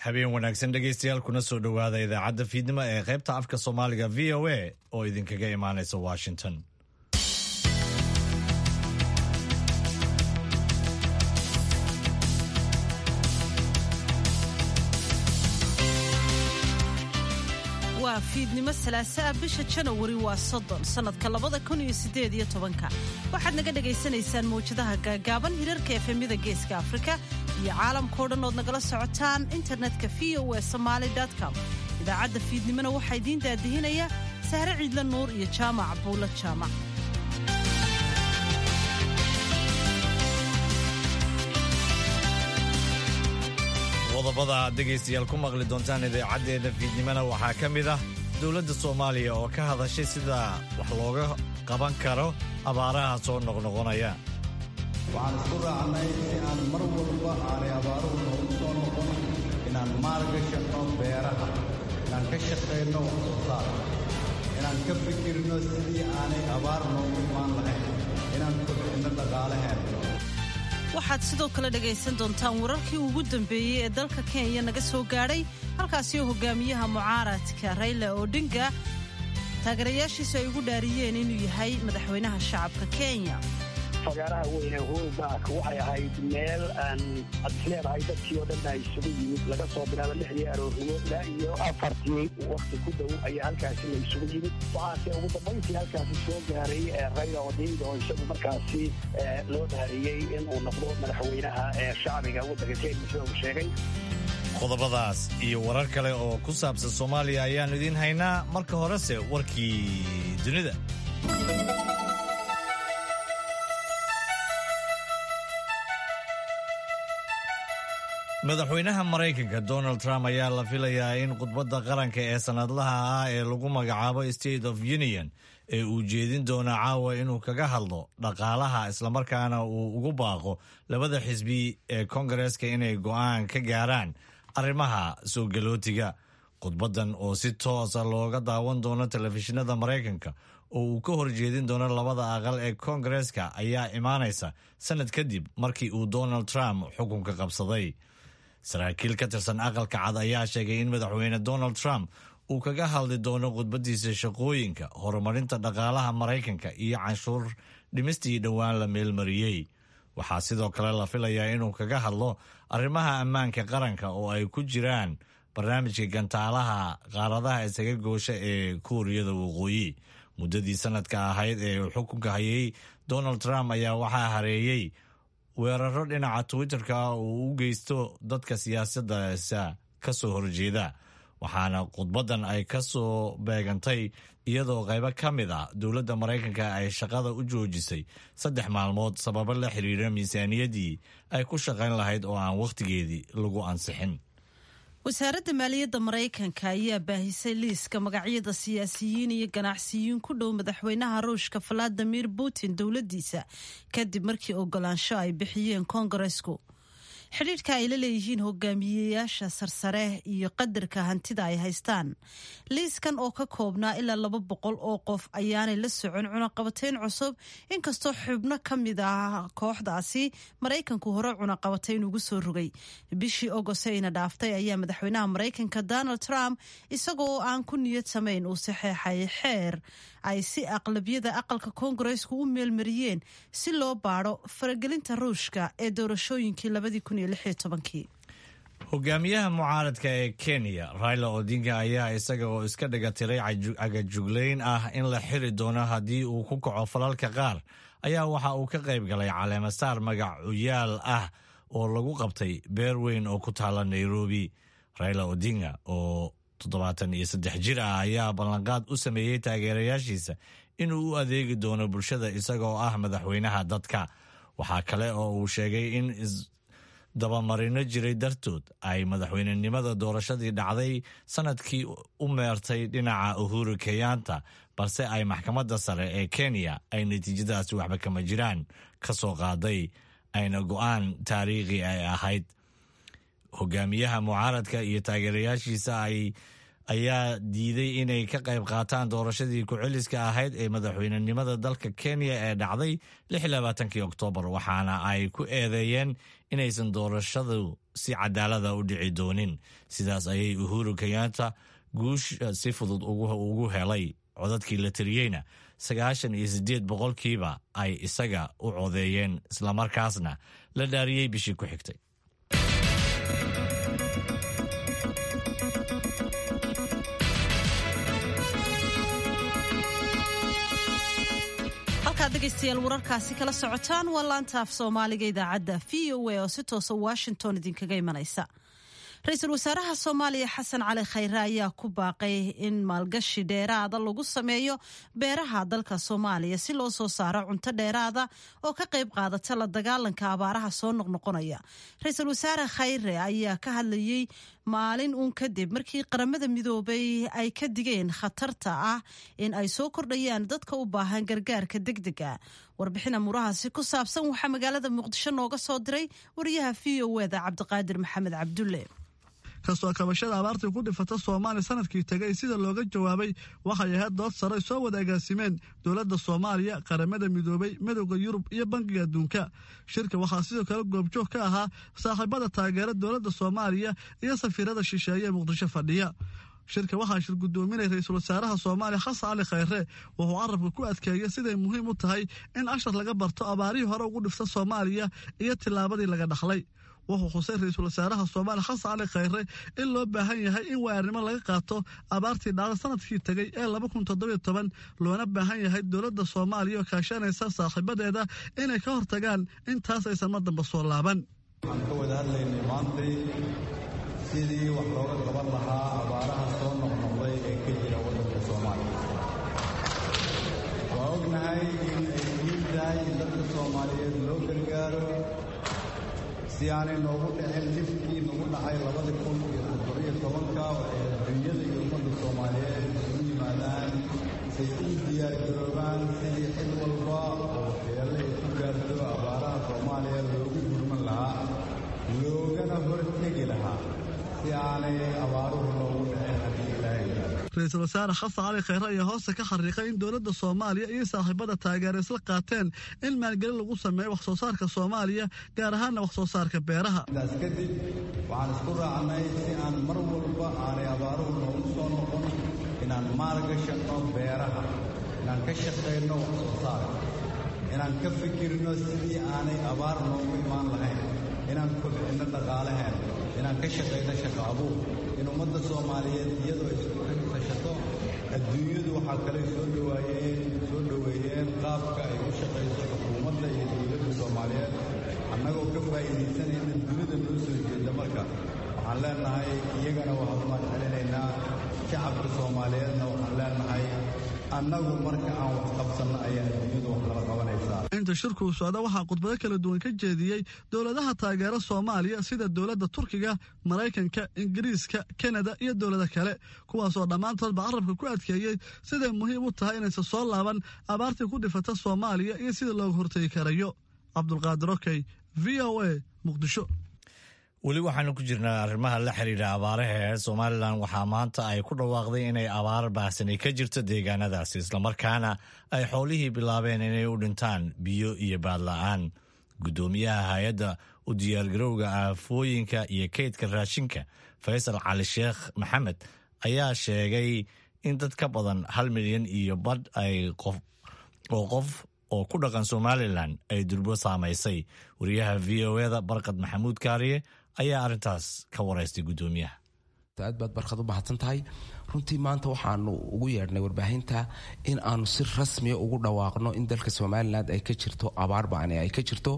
habeen wanaagsan dhegaystayaal kuna soo dhowaada idaacadda fiidnimo ee qaybta afka soomaaliga v o a oo idinkaga imaanaysa washington waa fiidnimo salaasaa bisha janawari waa soddon sannadka labada kun iyo siddeed iyo tobanka waxaad naga dhagaysanaysaan mawjadaha gaagaaban hirarka efemyada geeska afrika iyo caalamkao dhan ood nagala socotaan internetka v o e somaali com idaacadda fiidnimona waxaa idiin daadihinaya sahre ciidla nuur iyo jaamac buulla jaamac qodobada aad dhegaystayaal ku maqli doontaan idaacaddeeda fiidnimona waxaa ka mid ah dowladda soomaaliya oo ka hadashay sida wax looga qaban karo abaaraha soo noqnoqonaya waxaan isku raacnay si aan mar walba aanay abaaruhu noogu soo noqon inaan maalgashanno beeraha inaan ka shaqayno wax soo saar inaan ka fikirno sidii aanay abaar noogu imaan lahayn inaan kobcinno dhaqaalaheenno waxaad sidoo kale dhegaysan doontaan wararkii ugu dambeeyey ee dalka kenya naga soo gaadhay halkaasio hogaamiyaha mucaaradka rayla odinga taageerayaashiisu ay ugu dhaariyeen inuu yahay madaxweynaha shacabka kenya fagaaraha weyne hoolbaak waxay ahayd meel aan ad isleedahay dadkii oo dhan ay isugu yimid laga soo bilaabo lixdii aroornimo ilaa iyo afartii wakti ku dhow ayaa halkaasi la isugu yimid waxaase ugu dambayntii halkaasi soo gaaray rayla odinga oo isagu markaasi loo dhaariyey inuu noqdo madaxweynaha ee shacbiga waddanka kenya sida uu sheegay qodobadaas iyo warar kale oo ku saabsan soomaaliya ayaannu idiin haynaa marka horese warkii dunida madaxweynaha maraykanka donald trump ayaa la filayaa in khudbadda qaranka ee sannadlaha ah ee lagu magacaabo state of union ee uu jeedin doono caawa inuu kaga hadlo dhaqaalaha islamarkaana uu ugu baaqo labada xisbi ee kongareska inay go'aan ka gaaraan arrimaha soo galootiga khudbaddan oo si toosa looga daawan doono telefishinada maraykanka oo uu ka horjeedin doono labada aqal ee kongareska ayaa imaanaysa sannad kadib markii uu donald trump xukunka qabsaday saraakiil ka tirsan aqalka cad ayaa sheegay in madaxweyne donald trump uu kaga hadli doono khudbadiisa shaqooyinka horumarinta dhaqaalaha maraykanka iyo canshuur dhimistii dhowaan la meelmariyey waxaa sidoo kale la filayaa inuu kaga hadlo arrimaha ammaanka qaranka oo ay ku jiraan barnaamijka gantaalaha qaaradaha isaga goosha ee kuuriyada waqooyi muddadii sanadka ahayd ee uu xukunka hayay donald trump ayaa waxaa hareeyey weeraro dhinaca twitterka uu u geysto dadka siyaasaddaasa ka soo horjeeda waxaana khudbaddan ay ka soo beegantay iyadoo qaybo ka mid ah dowladda maraykanka ay shaqada u joojisay saddex maalmood sababo la xiriira miisaaniyaddii ay ku shaqayn lahayd oo aan wakhtigeedii lagu ansixin wasaaradda maaliyadda maraykanka ayaa baahisay liiska magacyada siyaasiyiin iyo ganacsiyiin ku dhow madaxweynaha ruushka valadimir putin dowladdiisa kadib markii ogolaansho ay bixiyeen koongaresku xidhiidhka ay la leeyihiin hogaamiyeyaasha sarsare iyo qadarka hantida ay haystaan liiskan oo ka koobnaa ilaa laba boqol oo qof ayaanay la socon cunaqabateyn cusub inkastoo xubno ka mid ah kooxdaasi maraykanku hore cunaqabateyn ugu soo rogay bishii ogostayna dhaaftay ayaa madaxweynaha maraykanka donald trump isagoo aan ku niyad samayn uu saxeexay xeer ay si aqlabiyada aqalka koongareesku u meelmariyeen si loo baadho faragelinta ruushka ee doorashooyinkii labadii kun iyo lix iyo tobankii hogaamiyaha mucaaradka ee kenya raila odinga ayaa isaga oo iska dhiga tiray cagajuglayn ah in la xiri doono haddii uu ku kaco falalka qaar ayaa waxa uu ka qayb galay caleemasaar magacuyaal ah oo lagu qabtay beer weyn oo ku taala nairobi raila odinga oo toddobaatan iyo saddex jir ah ayaa ballanqaad u sameeyey taageerayaashiisa inuu u adeegi doono bulshada isagoo ah madaxweynaha dadka waxaa kale oo uu sheegay in dabamarino jiray dartood ay madaxweynenimada doorashadii dhacday sanadkii u meertay dhinaca uhuru kenyaanta balse ay maxkamadda sare ee kenya ay natiijadaasi waxba kama jiraan ka soo qaaday ayna go'aan taariikhi ay ahayd hogaamiyaha mucaaradka iyo taageerayaashiisa ayaa diiday inay ka qayb qaataan doorashadii ku-celiska ahayd ee madaxweynenimada dalka kenya ee dhacday kii oktoobar waxaana ay ku eedeeyeen inaysan doorashadu si cadaalada u dhici doonin sidaas ayay uhuru kenyatta guusha si fudud ugu helay codadkii la tiriyeyna sagaashan iyo siddeed boqolkiiba ay isaga u codeeyeen islamarkaasna la dhaariyey bishii ku xigtay halkaad dhegaystayaal wararkaasi kala socotaan waa laanta af soomaaliga idaacadda v o a oo si toosa washington idinkaga imanaysa ra-iisul wasaaraha soomaaliya xasan cali khayre ayaa ku baaqay in maalgashi dheeraada lagu sameeyo beeraha dalka soomaaliya si loo soo saaro cunto dheeraada oo ka qayb qaadata la dagaalanka abaaraha soo noqnoqonaya ra-iisul wasaare khayre ayaa ka hadlayey maalin uun kadib markii qaramada midoobay ay ka digeen khatarta ah in ay soo kordhayaan dadka u baahan gargaarka degdega warbixin amuurahaasi ku saabsan waxaa magaalada muqdisho nooga soo diray wariyaha v o eda cabdiqaadir maxamed cabdulle kastoo kabashada abaartii ku dhifata soomaaliya sanadkii tegay sida looga jawaabay waxay ahayd dood sare soo wada agaasimeen dowladda soomaaliya qaramada midoobay midowda yurub iyo bankiga adduunka shirka waxaa sidoo kale goobjoog ka ahaa saaxiibada taageera dowladda soomaaliya iyo safiirada shisheeye ee muqdisho fadhiya shirka waxaa shir guddoominay ra-iisul wasaaraha soomaaliya xasan cali khayre wuxuu carabka ku adkeeyey siday muhiim u tahay in ashar laga barto abaarihii hore ugu dhifta soomaaliya iyo tillaabadii laga dhaxlay wuxuu xusay ra-iisul wasaaraha soomaaliya xasan cali khayre in loo baahan yahay in waarnimo laga qaato abaartii dhacda sanadkii tegay ee loona baahan yahay dowladda soomaaliya oo kaashanaysa saaxiibadeeda inay ka hortagaan intaas aysan mar damba soo laaban waxaan ka wada hadlaynay maantay sidii wax looga qaban lahaa abaaraha soo noqnoqday ee ka jira waddanka soomaaliya waa ognahay in ay muhiim tahay in dadka soomaaliyeed loo gargaaro si aanay noogu dhicin dhibkii nagu dhacay labada kun iyo toddobiyo tobanka waxay adduunyada iyo ummadda soomaaliyeed isugu yimaadaan say u diyaargaroobaan sidii cid walba oo waxyeelle ay ku gaarto abaaraha soomaaliya loogu gurman lahaa loogana hortegi lahaa si aanay abaaruhu noogu dhicin haddii ilaahay ra-iisul wasaare xasan cali khayre ayaa hoosta ka xariiqay in dowladda soomaaliya iyo saaxiibada taageera isla qaateen in maalgelin lagu sameeyo wax soo saarka soomaaliya gaar ahaanna wax soo saarka beeraha intaas kadib waxaan isku raacnay si aan mar walba aanay abaaruhu noogu soo noqon inaan maalgashanno beeraha inaan ka shaqayno wax soo saarka inaan ka fikirno sidii aanay abaar noogu imaan lahayn inaan kobcinno dhaqaalaheen inaan ka shaqayno shaqo abuur in ummadda soomaaliyeed iyadoo isku tashato adduunyadu waxaa kale soo dhawaayeen soo dhoweeyeen qaabka ay u shaqayso xukuumadda iyo dowladda soomaaliyeed annagoo ka faa'iidaysanayna dunida noo soo jeeda marka waxaan leenahay iyagana waxaan umaan celinaynaa shacabka soomaaliyeedna waxaan leenahay annagu marka aan wax qabsanno ayaa adduunyadu wax lala qabanaysaa inta shirkuu socda waxaa khudbado kala duwan ka jeediyey dowladaha taageera soomaaliya sida dowladda turkiga maraykanka ingiriiska kanada iyo dowlado kale kuwaasoo dhammaantoodba carabka ku adkeeyey siday muhiim u tahay inaysan soo laaban abaartii ku dhifata soomaaliya iyo sida looga hortegi karayo cabdulqaadir okey v o a muqdisho weli waxaanu ku jirnaa arrimaha la xiriira abaaraha ee somalilan waxaa maanta ay ku dhawaaqday inay abaar baahsanay ka jirto deegaanadaasi islamarkaana ay xoolihii bilaabeen inay u dhintaan biyo iyo baadla-aan guddoomiyaha hay-adda u diyaargarowga aafooyinka iyo kaydka raashinka faysal cali sheekh maxamed ayaa sheegay in dad ka badan hal milyan iyo badh ay qof oo qof oo ku dhaqan somalilan ay durbo saamaysay wariyaha v o eda barkad maxamuud kaariye ayaa arrintaas ka waraystay guddoomiyaha aad baad barkad u mahadsan tahay runtii maanta waxaanu ugu yeedhnay warbaahinta in aanu si rasmiya ugu dhawaaqno in dalka somalilan ay ka jirto abaar ba'ane ay ka jirto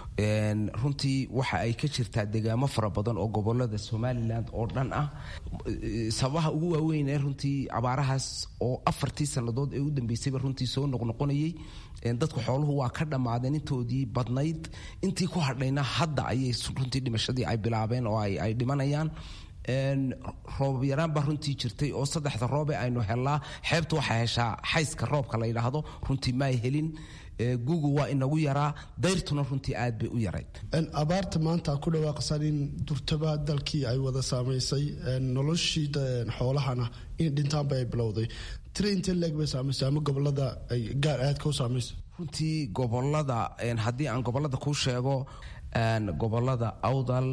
runtii waxa ay ka jirtaa degaamo fara badan oo gobolada somalilan oo dhan ah sababaha ugu waaweyn ee runtii abaarahaas oo afartii sannadood ee u dambeysayba runtii soo noqnoqonayay dadku xooluhu waa ka dhammaadeen intoodii badnayd intii ku hadhayna hadda ayay runtii dhimashadii ay bilaabeen oo ay dhimanayaan roobab yaraan baa runtii jirtay oo saddexda roobe aynu helnaa xeebtu waxay heshaa xayska roobka la yidhaahdo runtii maay helin gugu waa inagu yaraa dayrtuna runtii aad bay u yarayd abaarta maanta ku dhawaaqsan in durtaba dalkii ay wada saamaysay noloshii xoolahana in dhintaanba ay bilowday tira intee leeg bay saamaysay ama gobolada ay gaar aadka u saamaysay runtii gobolada haddii aan gobolada kuu sheego gobolada awdal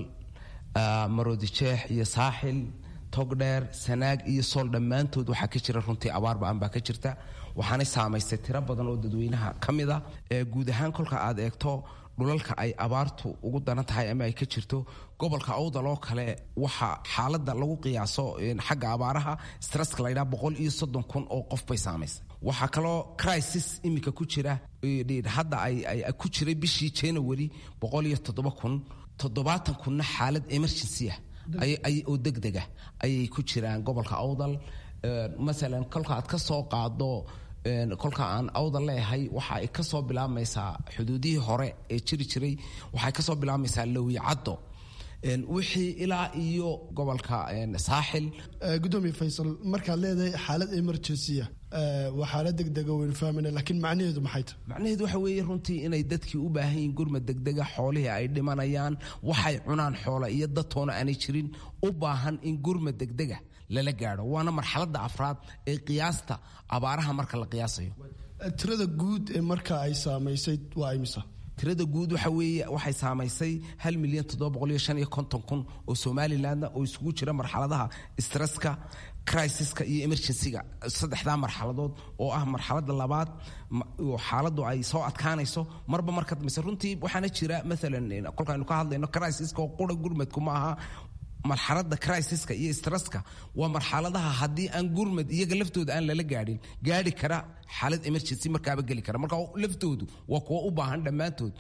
maroodijeex iyo saaxil togdheer sanaag iyo sool dhammaantood waxaa ka jira runtii abaar ba-an baa ka jirta waxaanay saamaystay tiro badan oo dadweynaha ka mid a guud ahaan kolka aad eegto dhulalka ay abaartu ugu daran tahay ama ay ka jirto gobolka awdal oo kale waxaa xaalada lagu qiyaaso xagga abaaraha stresska la ydhaha boqol iyo soddon kun oo qof bay saamaysay waxaa kaloo crisis iminka ku jira hadda ay ku jiray bishii january boqol iyo toddoba kun toddobaatan kunna xaalad emergency ah oo degdega ayay ku jiraan gobolka awdal masalan kolka aad ka soo qaado kolka aan awdal leeyahay waxa ay ka soo bilaabmaysaa xuduudihii hore ee jiri jiray waxay ka soo bilaabmaysaa lowicaddo wixii ilaa iyo gobolka saaxil gudoomiye faysal markaad leedahay xaalad emergencya waa xaalad degdega waynu fahmayna laakiin macnaheedu maxay tahay macnaheedu waxa weeye runtii inay dadkii u baahan yihiin gurmad degdega xoolihii ay dhimanayaan waxay cunaan xoola iyo dadtoona aanay jirin u baahan in gurmad degdega lala gaadho waana marxaladda afraad ee qiyaasta abaaraha marka la qiyaasayo tirada guud ee marka ay saamaysay waa imisa tirada guud waxa weeye waxay saamaysay hal milyan toddoba boqol iyo shan iyo konton kun oo somalilandna oo isugu jira marxaladaha stresska crisiska iyo emergencyga saddexdaa marxaladood oo ah marxaladda labaad oo xaaladdu ay soo adkaanayso marba marka dambayse runtii waxaana jira maalan kolkaaynu ka hadlayno crisiska oo qura gurmadku ma aha marxaladda crisiska iyo stresska waa marxaladaha haddii aan gurmad iyaga laftooda aan lala gaadhin gaadhi kara xaalad emergency markaaba geli kara marka laftoodu waa kuwa u baahan dhammaantood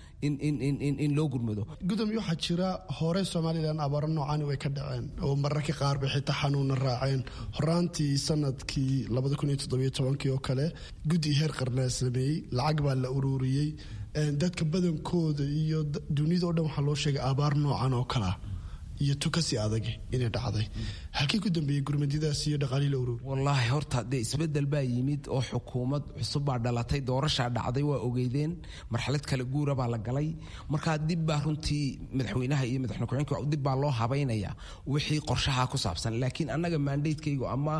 in loo gurmado gudoomiye waxaa jira hore somalilan abaaro noocaani way ka dhaceen oo mararka qaar bay xitaa xanuuna raaceen horaantii sanadkii oo kale guddi heer qarnaa sameeyey lacag baa la ururiyey dadka badankooda iyo dunida o dhan waxaa loo sheegay abaar noocan oo kalea iyo tukasi adag inay dhacday halkii ku dambeeyey gurmadidaas iyo dhaqaalii la ururi wallaahi horta dee isbedel baa yimid oo xukuumad cusub baa dhalatay doorashaa dhacday waa ogeydeen marxalad kale guura baa la galay markaa dib baa runtii madaxweynaha iyo madaxweyne ku-xigeenka dib baa loo habaynaya wixii qorshaha ku saabsan laakiin annaga maandaydkaygu ama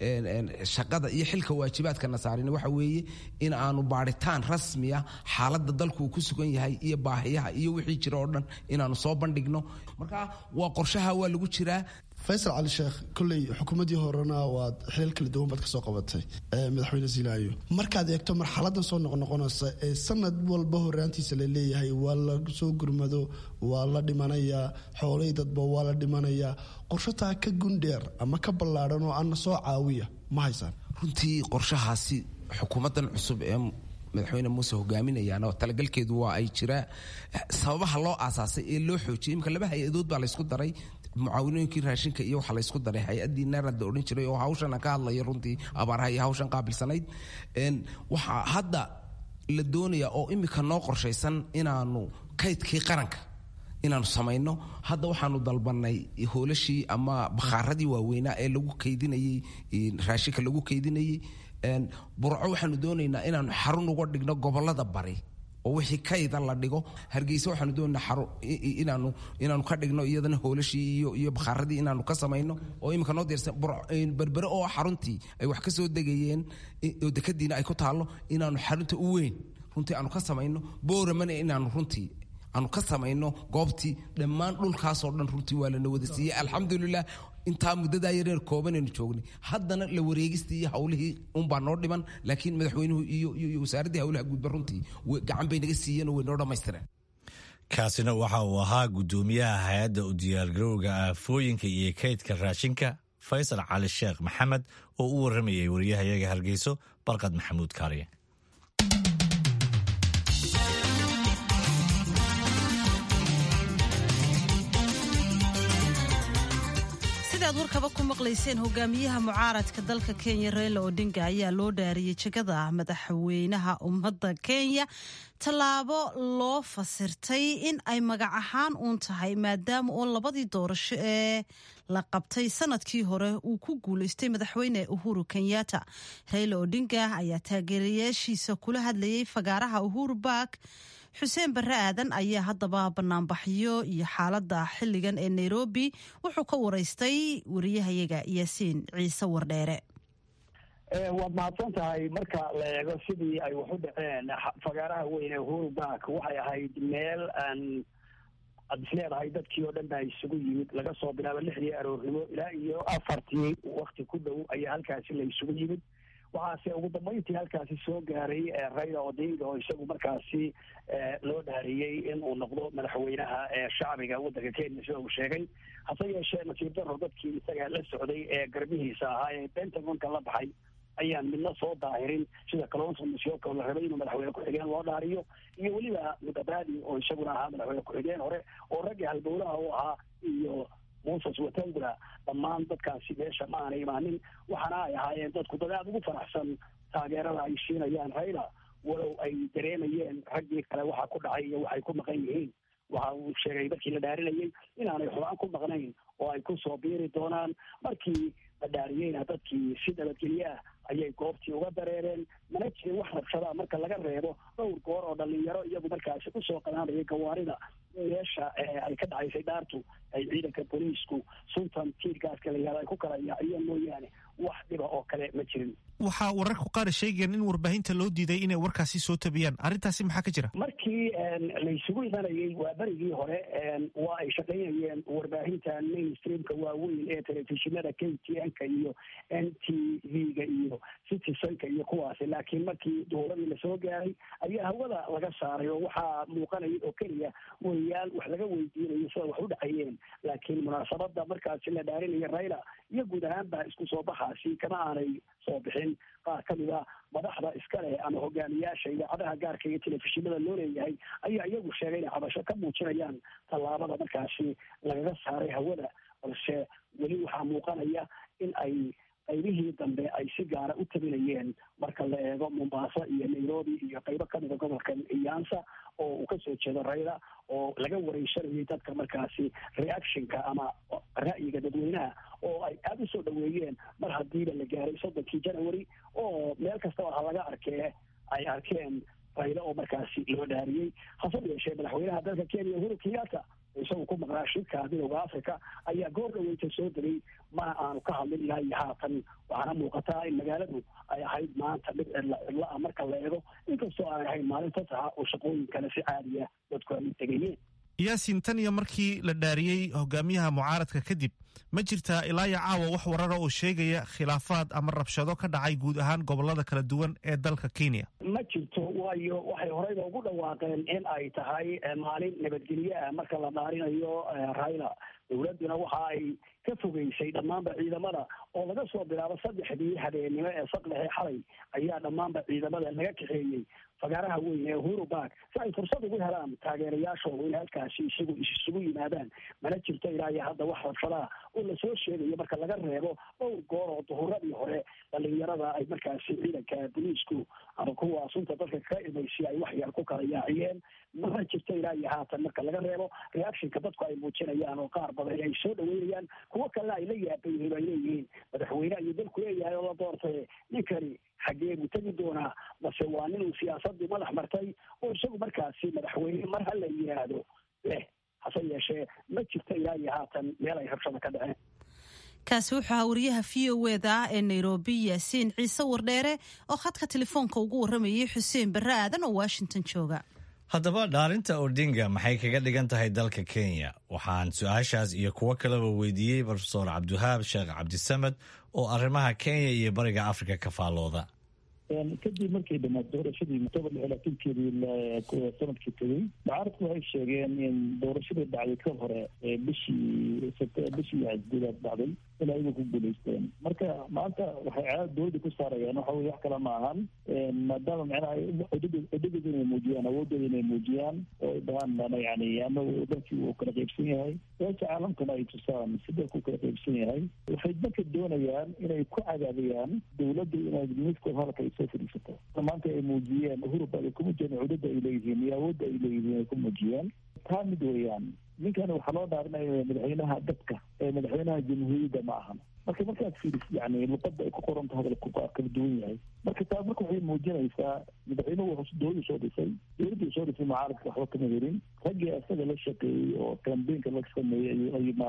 shaqada iyo xilka waajibaadkana saarin waxa weeye in aanu baadhitaan rasmiya xaaladda dalku uu ku sugan yahay iyo baahiyaha iyo wixii jira oo dhan inaanu soo bandhigno marka waa qorshaha waa lagu jiraa faysal cali sheekh kolley xukuumaddii horena waad xilal kala duwan baad ka soo qabatay madaxweyne ziilaayo markaad eegto marxaladan soo noqnoqonaysa ee sanad walba horaantiisa la leeyahay waa la soo gurmado waa la dhimanayaa xoolay dadba waa la dhimanayaa qorshataa ka gundheer ama ka ballaadhan oo ana soo caawiya ma haysaan runtii qorshahaasi xukuumaddan cusub ee madaxweyne muuse hogaaminayaan oo talagalkeedu waa ay jiraa sababaha loo aasaasay ee loo xoojiyay imika laba hay-adood baa laysku daray mucaawinooyinkii raashinka iyo waxaa laysku daray hay-addii naarad la odhan jiray oo hawshana ka hadlaya runtii abaaraha iyo hawshan qaabilsanayd waxaa hadda la doonayaa oo imika noo qorshaysan inaanu kaydkii qaranka inaanu samayno hadda waxaanu dalbanay hoolashii ama bakhaaradii waaweynaa ee lagu kaydinayey raashinka lagu kaydinayey burco waxaanu doonaynaa inaanu xarun uga dhigno gobolada bari oo wixii kayda la dhigo hargeysa waxaanu doonaynaa inaanu inaanu ka dhigno iyadana hoolashii iyo iyo bakhaaradii inaanu ka samayno oo imika noo diyaarsan berbere oo xaruntii ay wax ka soo degayeen oo dekadiina ay ku taallo inaanu xarunta u weyn runtii aanu ka samayno booramana inaanu runtii aanu ka samayno goobtii dhammaan dhulkaasoo dhan runtii waa lana wada siiyey alxamdulilah intaa muddadaa yareer koobanaynu joognay haddana la wareegistii iyo hawlihii unbaa noo dhiman laakiin madaxweynuhu iyo iyo wasaaraddii hawlaha guudba runtii gacan bay naga siiyeen oo way noo dhammaystireen kaasina waxa uu ahaa guddoomiyaha hay-adda u diyaargarowga aafooyinka iyo kaydka raashinka faysal cali sheekh maxamed oo u warramayay wariyahayaga hargeyso barqad maxamuud kaariye sidaad warkaba ku maqlayseen hogaamiyaha mucaaradka dalka kenya reila odinga ayaa loo dhaariyey jegada madaxweynaha ummadda kenya tallaabo loo fasirtay in ay magac ahaan uun tahay maadaama oo labadii doorasho ee la qabtay sanadkii hore uu ku guulaystay madaxweyne uhuru kenyatta reila odinga ayaa taageerayaashiisa kula hadlayay fagaaraha uhuru bark xuseen barre aadan ayaa haddaba banaanbaxyo iyo xaaladda xilligan ee nairobi wuxuu ka waraystay wariyahayaga yaasiin ciise wardheere waad mahadsan tahay marka la eego sidii ay wax u dhaceen fagaaraha weyn ee uhuru bark waxay ahayd meel aan aad is leedahay dadkii oo dhan baa isugu yimid laga soo bilaabo lixdii aroornimo ilaa iyo afartii wakti ku dhow ayaa halkaasi la isugu yimid waxaase ugu dambeyntii halkaasi soo gaaray raila odinga oo isagu markaasi loo dhaariyey in uu noqdo madaxweynaha shacbiga waddanka kenya sida uu sheegay hase yeeshee nasiib daro dadkii isaga la socday ee garbihiisa ahaa ee pentagonka la baxay ayaan midna soo daahirin sida kalonso musyoka oo la rabay inuu madaxweyne ku-xigeen loo dhaariyo iyo weliba mudabadi oo isaguna ahaa madaxweyne ku-xigeen hore oo raggii halbowlaha u ahaa iyo moses watangula dhammaan dadkaasi meesha ma aanay imaanin waxaana ay ahaayeen dadku dad aada ugu faraxsan taageerada ay siinayaan raila walow ay dareemayeen raggii kale waxa ku dhacay iyo waxay ku maqan yihiin waxa uu sheegay markii la dhaarinayay inaanay xubaan ku maqnayn oo ay ku soo biiri doonaan markii la dhaariyeyna dadkii si nabadgelye ah ayay goobtii uga dareereen mana jirin wax rabshadaa marka laga reebo dhowr goor oo dhalinyaro iyagu markaasi usoo qadaanaya gawaarida meesha ay ka dhacaysay dhaartu ay ciidanka booliisku suntan tiirgaaska la yihahdo ay ku kala yaaciyeen mooyaane wax dhiba oo kale ma jirin waxaa wararku qaar sheegayaan in warbaahinta loo diiday inay warkaasi soo tabiyaan arrintaasi maxaa ka jira markii laysugu imanayay waa berigii hore waa ay shaqaynayeen warbaahinta mainstreamka waaweyn ee telefishinada k t n-ka iyo n t v-ga iyo citizenka iyo kuwaasi laakiin markii dowladii lasoo gaaray ayaa hawada laga saaray oo waxaa muuqanaya oo keliya wariyaal wax laga weydiinayo sida wax u dhacayeen laakiin munaasabada markaasi la dhaarinaya raila iyo guud ahaanba isku soo baxaasi kama aanay soo bixin qaar ka mid a madaxda iska leh ama hogaamiyaasha idaacadaha gaarka iyo telefishinada loo leeyahay ayaa iyagu sheegay inay cabasho ka muujinayaan tallaabada markaasi lagaga saaray hawada balse weli waxaa muuqanaya in ay qaybihii dambe ay si gaara u tabinayeen marka la eego mombasa iyo nairobi iyo qaybo kamida gobolka iyansa oo uu kasoo jeedo raila oo laga wareysanayay dadka markaasi reactionka ama ra'yiga dadweynaha oo ay aada usoo dhaweeyeen mar hadiiba la gaaray soddonkii january oo meel kastaba ha laga arkee ay arkeen raila oo markaasi loo dhaariyey hase yeeshee madaxweynaha dalka kenya uhuru kenyatta isagu ku maqnaa shirka midooda africa ayaa goor dhaweyta soo degay ma aanu ka hadlin ilaa iyo haatan waxaana muuqataa in magaaladu ay ahayd maanta mid cidla cidla ah marka la eego inkastoo aanay ahayn maalinta taha oo shaqooyinkana si caadiya dadku ay tegayeen yaasin tan iyo markii la dhaariyey hogaamiyaha mucaaradka kadib ma jirtaa ilaa iyo caawa wax warara oo sheegaya khilaafaad ama rabshado ka dhacay guud ahaan gobolada kala duwan ee dalka kenya ma jirto waayo waxay horeyba ugu dhawaaqeen in ay tahay maalin nabadgelye ah marka la dhaarinayo raila dowladduna waxa ay ka fogeysay dhammaanba ciidamada oo laga soo bilaabo saddexdii habeennimo ee saqlexe xalay ayaa dhammaanba ciidamada laga kaxeeyey fagaaraha weyn ee uhuru bark si ay fursad ugu helaan taageerayaashooda in halkaasi isagu isugu yimaadaan mana jirto ilaa iyo hadda wax rabshadaha oo lasoo sheegayo marka laga reebo dhowr goor oo duhuradii hore dhalinyarada ay markaasi ciidanka boliisku ama kuwa sunta dadka kaga imaysi ay wax yar ku kala yaaciyeen mana jirto ilaa iyo haatan marka laga reebo reactionka dadku ay muujinayaan oo qaar badan ay soo dhaweynayaan kuwo kalena ay la yaaban yihiin ay leeyihiin madaxweyne ayuu dalku leeyahay oo la doortay ninkani xaggee buu tegi doonaa balse waa nin uu siyaasadii madax martay oo isagu markaasi madaxweyne mar ha la yihaahdo leh hase yeeshee ma jirto ilaa iyo haatan meel ay rabshada ka dhaceen kaasi wuxuu ahaa wariyaha v o eda ee nairobi yaasiin ciise wardheere oo khadka telefoonka ugu warramayay xuseen barre aadan oo washington jooga haddaba dhaarinta odinga maxay kaga dhigan tahay dalka kenya waxaan su-aashaas iyo kuwo kaleba weydiiyey rofeor cabdiwahaab sheekh cabdisamed oo arrimaha kenya iyo bariga afrika ka faallooda kadib markay dhamaad doorashadii octobar lix labaatankeedii sanadkii tegey mucaaradku waxay sheegeen in doorashadii dhacday ka hore bishii bishii gudaad dhacday in ayagu ku guulaysteen marka maanta waxay caada dowladda ku saarayaan waxa weye wax kale ma ahan maadaama macnaha cidhadooda inay muujiyaan awoodooda inay muujiyaan oo ay dhahaan mana yani anagu dalkii uu kala qaybsan yahay beesha caalamkana ay tusaan si dalku kala qaybsan yahay waxay marka doonayaan inay ku cadaadiyaan dowladda inay midkood halka ay soo fadhiisato maanta ay muujiyeen uhurba ay ku muujiyeen cudada ay leeyihiin iyo awoodda ay leeyihiin ay ku muujiyeen taa mid weeyaan ninkan waxaa loo dhaarinaya madaxweynaha dadka ee madaxweynaha jamhuuriyadda ma ahan marka markaad fiiris yani luqada ay ku qoranta hadalku waa kala duwan yahay marka taa marka waxay muujinaysaa madaxweynuhu dowladdu soo dhisay dowladdu soo dhisay mucaaradka waxba kama helin raggii isaga la shaqeeyey oo kambeynka la sameeyey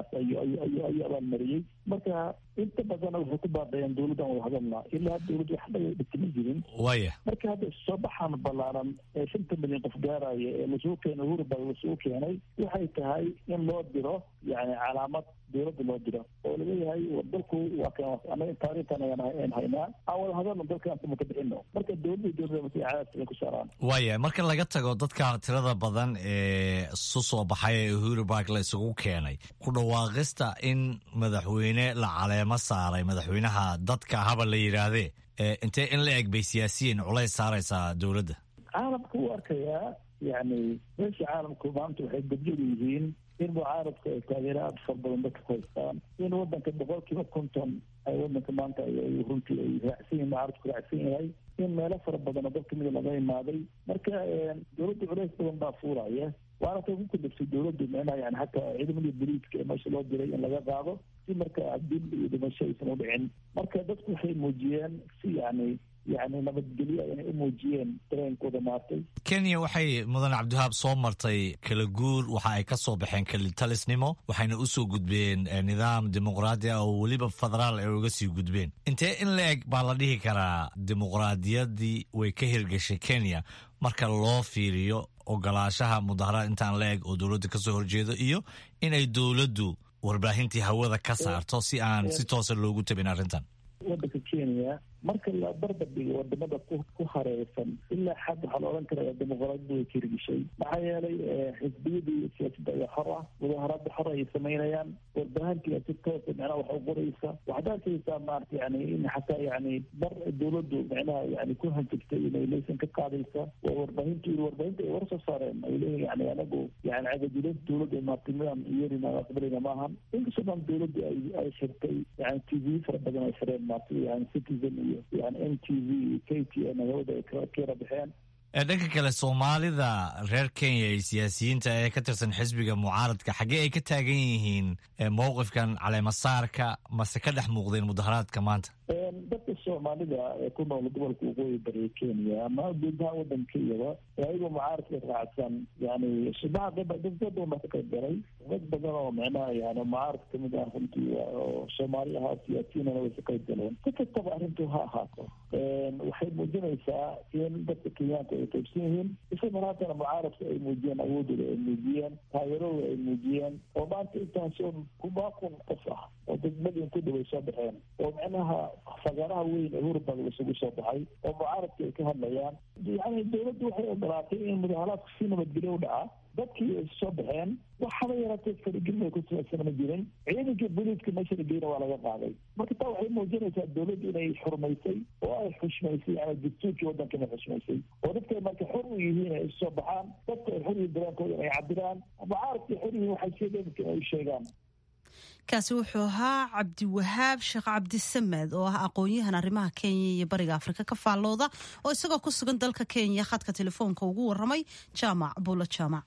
ayuu abaalmariyey marka inta badana waxay ku baadayeen dowladdan wada hadalna ilaa dowladdu waxba dhigtama jirin waya marka hadda soo baxaan ballaaran ee shanta milyan qof gaaraya ee lasoo keenay uhurba lasoo keenay waxay tahay in loo diro yani calaamad dowladda loo diro oo laleeyahay dalku waa kan anaga taariikhtan ayaan haynaa aan wada hadalno dalkaan kuma ka bixino marka dowladda dowladda cadaadka ku saaraan waaya marka laga tago dadka tirada badan ee su soo baxay ee uhuru bark la isugu keenay ku dhawaaqista in madaxweyne la caleemo saaray madaxweynaha dadka haba la yidhaahdee intee in la eg bay siyaasiyiin culays saaraysaa dowladda caalamka u arkayaa yani meesha caalamku maanta waxay gabjadu yihiin in mucaaradku ay taageero aada far badan dadka ku haystaan in wadanka boqol kiiba konton ay wadanka maanta runtii ay raacsan yihin mucaaradku raacsan yahay in meelo fara badan oo dad kamida laga imaaday marka dowladda culays badan baa fuuraya waana tay ku kudabsay dowladdu micnaha yani hataa ciidamadii boliiska ee meesha loo diray in laga qaado si marka dil iyo dhimasho aysan u dhicin marka dadku waxay muujiyeen si yani yani nabadgelyo inay u muujiyeen dareenkooda maartay kenya waxay mudan cabdiwahaab soo martay kala guur waxa ay ka soo baxeen kelitalisnimo waxayna u soo gudbeen nidaam dimuqraadi ah oo weliba federaal ay uga sii gudbeen intee in la eg baa la dhihi karaa dimuqraadiyaddii way ka hirgashay kenya marka loo fiiriyo ogolaashaha mudaharaad intaan la eg oo dowladda kasoo horjeedo iyo inay dowladdu warbaahintii hawada ka saarto si aan si toosa loogu tabin arrintan wadanka kenya marka la barbar dhigo wadamada ku hareersan ilaa xad waxaa la odhan karaya dimuqraadiyadu way kirgishay maxaa yeelay xisbiyadii siyaasadda ayaa xor ah mudaharaada xor ayay samaynayaan warbaahintiga si toosa micnaha wax u qoraysa waxaad arkaysaa maarata yani in xataa yani bar dowladdu micnaha yani ku hanjigtay inay laysan ka qaadaysa waa warbaahintu warbaahinta ay war soo saareen ay leeyihin yani anagu yani cagajilada dowladda maarata midaan yeelina aqbalina maahan inkastoo dhan dowladdu ay ay xirtay yani t v fara badan ay xireen maarata yani citizen iyo yani m t v k t n hawada ay kayara baxeen dhanka kale soomaalida reer kenya ee siyaasiyiinta ee ka tirsan xisbiga mucaaradka xaggee ay ka taagan yihiin mowqifkan caleemasaarka mase ka dhex muuqdeen mudaharaadka maanta dadka soomaalida ee ku nool gobolka waqooyi bariga kenya ama guud ahaan wadankayaba ayagoo mucaaradka raacsan yani subaha dad badan baa ka qayb galay dad badan oo micnaha yani mucaaradka kamid ah runtii oo soomaali ahaa siyaasiyiinana way ka qayb galeen si kastaba arrintu ha ahaato waxay muujinaysaa in dadka kenyaanka ay qaybsan yihiin isla maraatana mucaaradka ay muujiyeen awoodooda ay muujiyeen taageeradooda ay muujiyeen oo maanta intaasoo kumaa kun qof ah oo degmadin ku dhaway soo baxeen oo micnaha fagaaraha weyn ee hurubag isugu soo baxay oo mucaaradka ay ka hadlayaan yani dowladdu waxay ogolaatay in mudaharaadku si nabadgelyo u dhaca dadkii ay soo baxeen waxaba yaraatee faragelin ay ku samaysan ma jirin ciidankii booliiska meesha la geyna waa laga qaaday marka taa waxay muujinaysaa dowladdu inay xurmaysay oo ay xushmaysay yani dastuurkii waddanka inay xushmaysay oo dadkay marka xor u yihiin ay soo baxaan dadka ay xor yihiin dareenkooda inay cabiraan mucaaradkay xor yihiin waxay sheegeen inay u sheegaan kaasi wuxuu ahaa cabdiwahaab sheekh cabdisamed oo ah aqoon-yahan arrimaha kenya iyo bariga afrika ka faallooda oo isagoo ku sugan dalka kenya khadka telefoonka ugu waramay jaamac buulo jaamac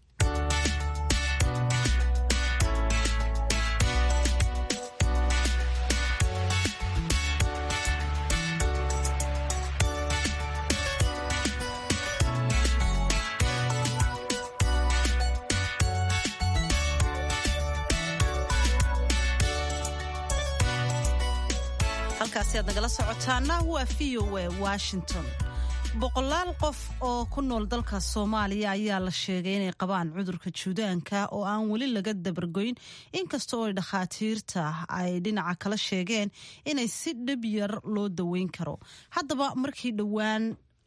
halkaasi aad nagala socotaana waa v o a washington boqolaal qof oo ku nool dalka soomaaliya ayaa la sheegay inay qabaan cudurka juudaanka oo aan weli laga dabargoyn inkasta oo dhakhaatiirta ay dhinaca kala sheegeen inay si dhib yar loo daweyn karo haddaba markii dhowaan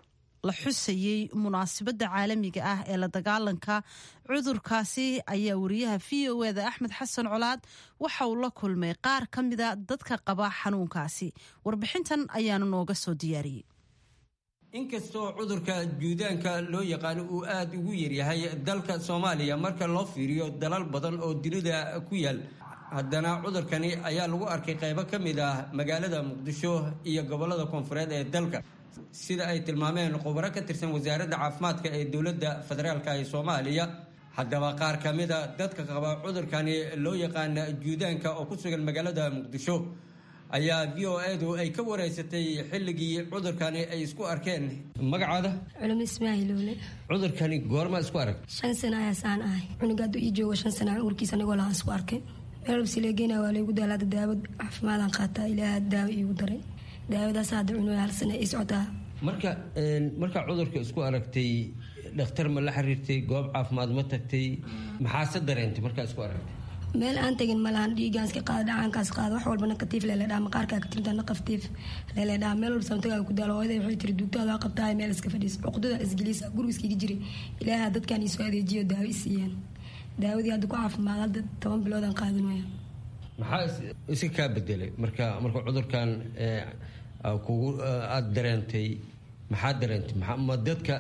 la xusayey munaasabadda caalamiga ah ee la dagaalanka cudurkaasi ayaa wariyaha v o eda axmed xasan colaad waxa uu la kulmay qaar ka mida dadka qaba xanuunkaasi warbixintan ayaanu nooga soo diyaariyey inkastoo cudurka juudaanka loo yaqaano uu aada ugu yaryahay dalka soomaaliya marka loo fiiriyo dalal badan oo dunida ku yaal haddana cudurkani ayaa lagu arkay qaybo ka mid ah magaalada muqdisho iyo gobollada koonfureed ee dalka sida ay tilmaameen khubaro ka tirsan wasaaradda caafimaadka ee dowladda federaalk ee soomaaliya haddaba qaar ka mida dadka qaba cudurkani loo yaqaana juudaanka oo ku sugan magaalada muqdisho ayaa v o edu ay ka wareysatay xilligii cudurkani ay isku arkeen magacaada culum ismaaiilowle cudurkani goorma isku arag shan sana ayaasaan ahay cunuga hadduu ii joogo shan sana urkiisa anigoo lahaan isku arkay meelbsileegeyna waa laygu daalaada daawad caafimaadaan qaataa ilaaha daawo iigu daray daawadaas hadda cunuga hal sana ii socotaa marka markaa cudurka isku aragtay dhakhtar ma la xiriirtay goob caafimaad ma tagtay maxaase dareentay markaa isku aragtay meel aan tegin malahan dhiigaanska qaada dhacaankaas qaada wax walba nakatiif leeledhaa maqaarkaa ka tirta naqaftiif leeledhaa meel walba samtagaaga ku daalo hooyaday waxay tiri duugtaada waa qabtaa meel iska fadhiis cuqdada isgeliisa guriga iskiga jiray ilaaha dadkan iisoo adeejiyo daawo i siiyeen daawadii hadda ku caafimaad hadda toban biloodaan qaadanaya maxaa iska kaa bedelay marka marka cudurkan kugu aada dareentay maxaa dareentay ma dadka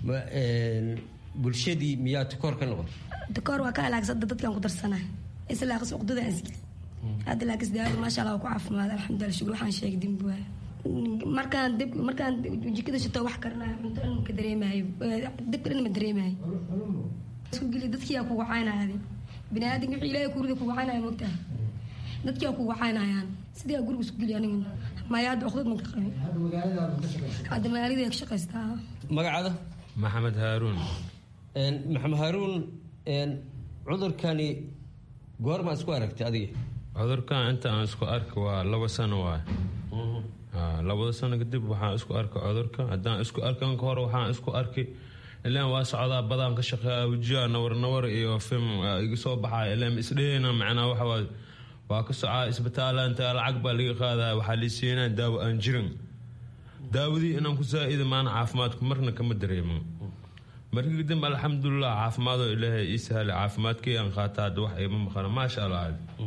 bulshadii miyaa takoor ka noqotay takoor waa ka alaagsada dadkan ku darsana islaaqis cuqdada isgeli hadda laakis daawada maasha allah waa ku caafimaad alxamdulillah shukur waxaan sheegay dembi waaya markaan dib markaan jikada shito wax karanayo cunto dhan ka dareemayo dibka dhan ma dareemayo isku geli dadkiyaa kugu caynaya bini aadamka wixii ilaahay kurida kugu caynaya mogtaha dadkiyaa kugu caynayaan sidii guriga isku geli aniga maya hadda cuqdad man ka qabin hadda magaalada ka shaqaystaa magacaada maxamed haaruun maxamed haaruun cudurkani goorma isku aragtay adiga cudurkan inta aan isku arki waa laba sano waay labada sano kadib waxaan isku arkay cudurka haddaan isku arkan ka hor waxaan isku arkay ilaan waa socdaa badaan ka shaqeeya wajiha nawar nawar iyo film iga soo baxaya ilaan isdhehena macnaa waxa waa waa ka socaa isbitaala inta lacag baa laga qaadaya waxaa lii siinaa daawo aan jirin daawadii inaan ku saa-ida maana caafimaadku marna kama dareemo markii kadib alxamdulilah caafimaadoo ilaahay ii sahlay caafimaadkii aan qaata hadda wax iima maqana maasha allah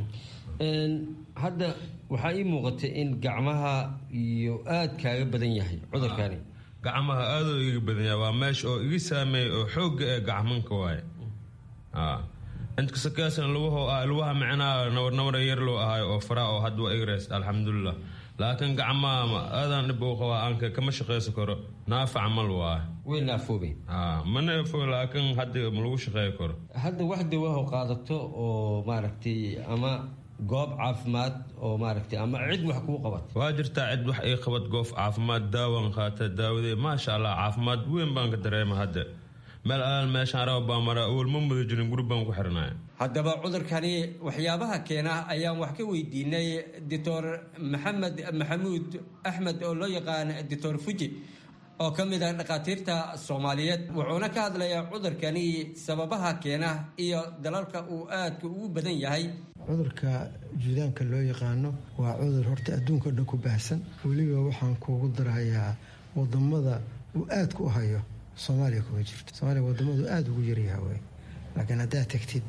hadda waxaa ii muuqatay in gacmaha iyo aada kaaga badan yahay cudurkani gacmaha aadoo iga badan yahay waa meesha oo iga saameeyay oo xoogga ee gacmanka waaye intkasakaasna lugaho ah lugaha micnaha nawarnawara yar loo ahaay oo fara oo hadda waa igreys alxamdulilah laakiin gacmaha aadaan dhib u qabaa aanka kama shaqaysan karo naafac mal waa way naafoobeen ma naafo laakiin hadda ma lagu shaqeyn karo hadda wax dawaho qaadato oo maaragtay ama goob caafimaad oo maaragtay ama cid wax kuu qabat waa jirtaa cid wax ii qabad goof caafimaad daawan qaata daawadee maasha allah caafimaad weyn baan ka dareema hadda meel alaal meeshaan raba baa mara awal ma muda jirin guri baan ku xirnaya haddaba cudurkani waxyaabaha keena ayaan wax ka weydiinay doctor maxamed maxamuud axmed oo loo yaqaan doctor fuji oo ka mid ah dhakhaatiirta soomaaliyeed wuxuuna ka hadlayaa cudurkani sababaha keena iyo dalalka uu aadka ugu badan yahay cudurka juudaanka loo yaqaano waa cudur horta adduunka o dhan ku baahsan weliba waxaan kuugu darahayaa wadamada uu aadka u hayo soomaaliya kuma jirto soomaaliya wadamadu aada ugu yaryaha wey laakiin haddaad tagtid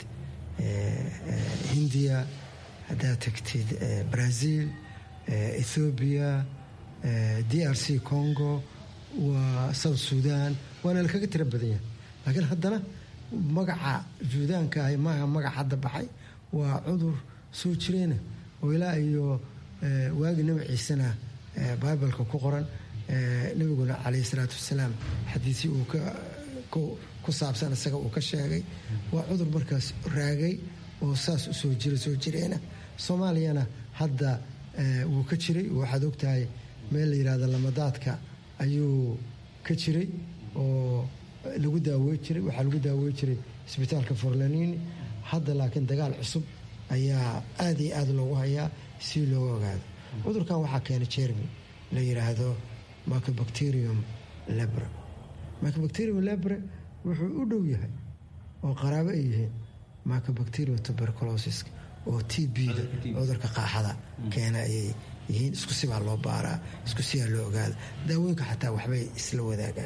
hindiya haddaad tagtid brazil ethoobiya d r c congo waa south sudan waana lakaga tira badan yahay laakiin haddana magaca juudaanka ah maaha magac hadda baxay waa cudur soo jireena oo ilaa iyo waagi nabi ciisena bibaleka ku qoran nabiguna calayhi salaatu wasalaam xadiisii uu ku saabsan isaga uu ka sheegay waa cudur markaas raagay oo saas u soo jira soo jireena soomaaliyana hadda wuu ka jiray waxaad ogtahay meel la yidhahdo lamadaadka ayuu ka jiray oo lagu daawey jiray waxaa lagu daawey jiray isbitaalka forlanini hadda laakiin dagaal cusub ayaa aada iyo aada loogu hayaa si looga ogaado cudurkan waxaa keena jermi la yidhaahdo micobacterium lebre micobacterium lebre wuxuu u dhow yahay oo qaraabo ay yihiin micobacterium tuberculosis oo t b-da cudurka qaaxada keena ayay yihiin isku sibaa loo baaraa isku sibaa loo ogaada daawooyinka xataa waxbay isla wadaagaan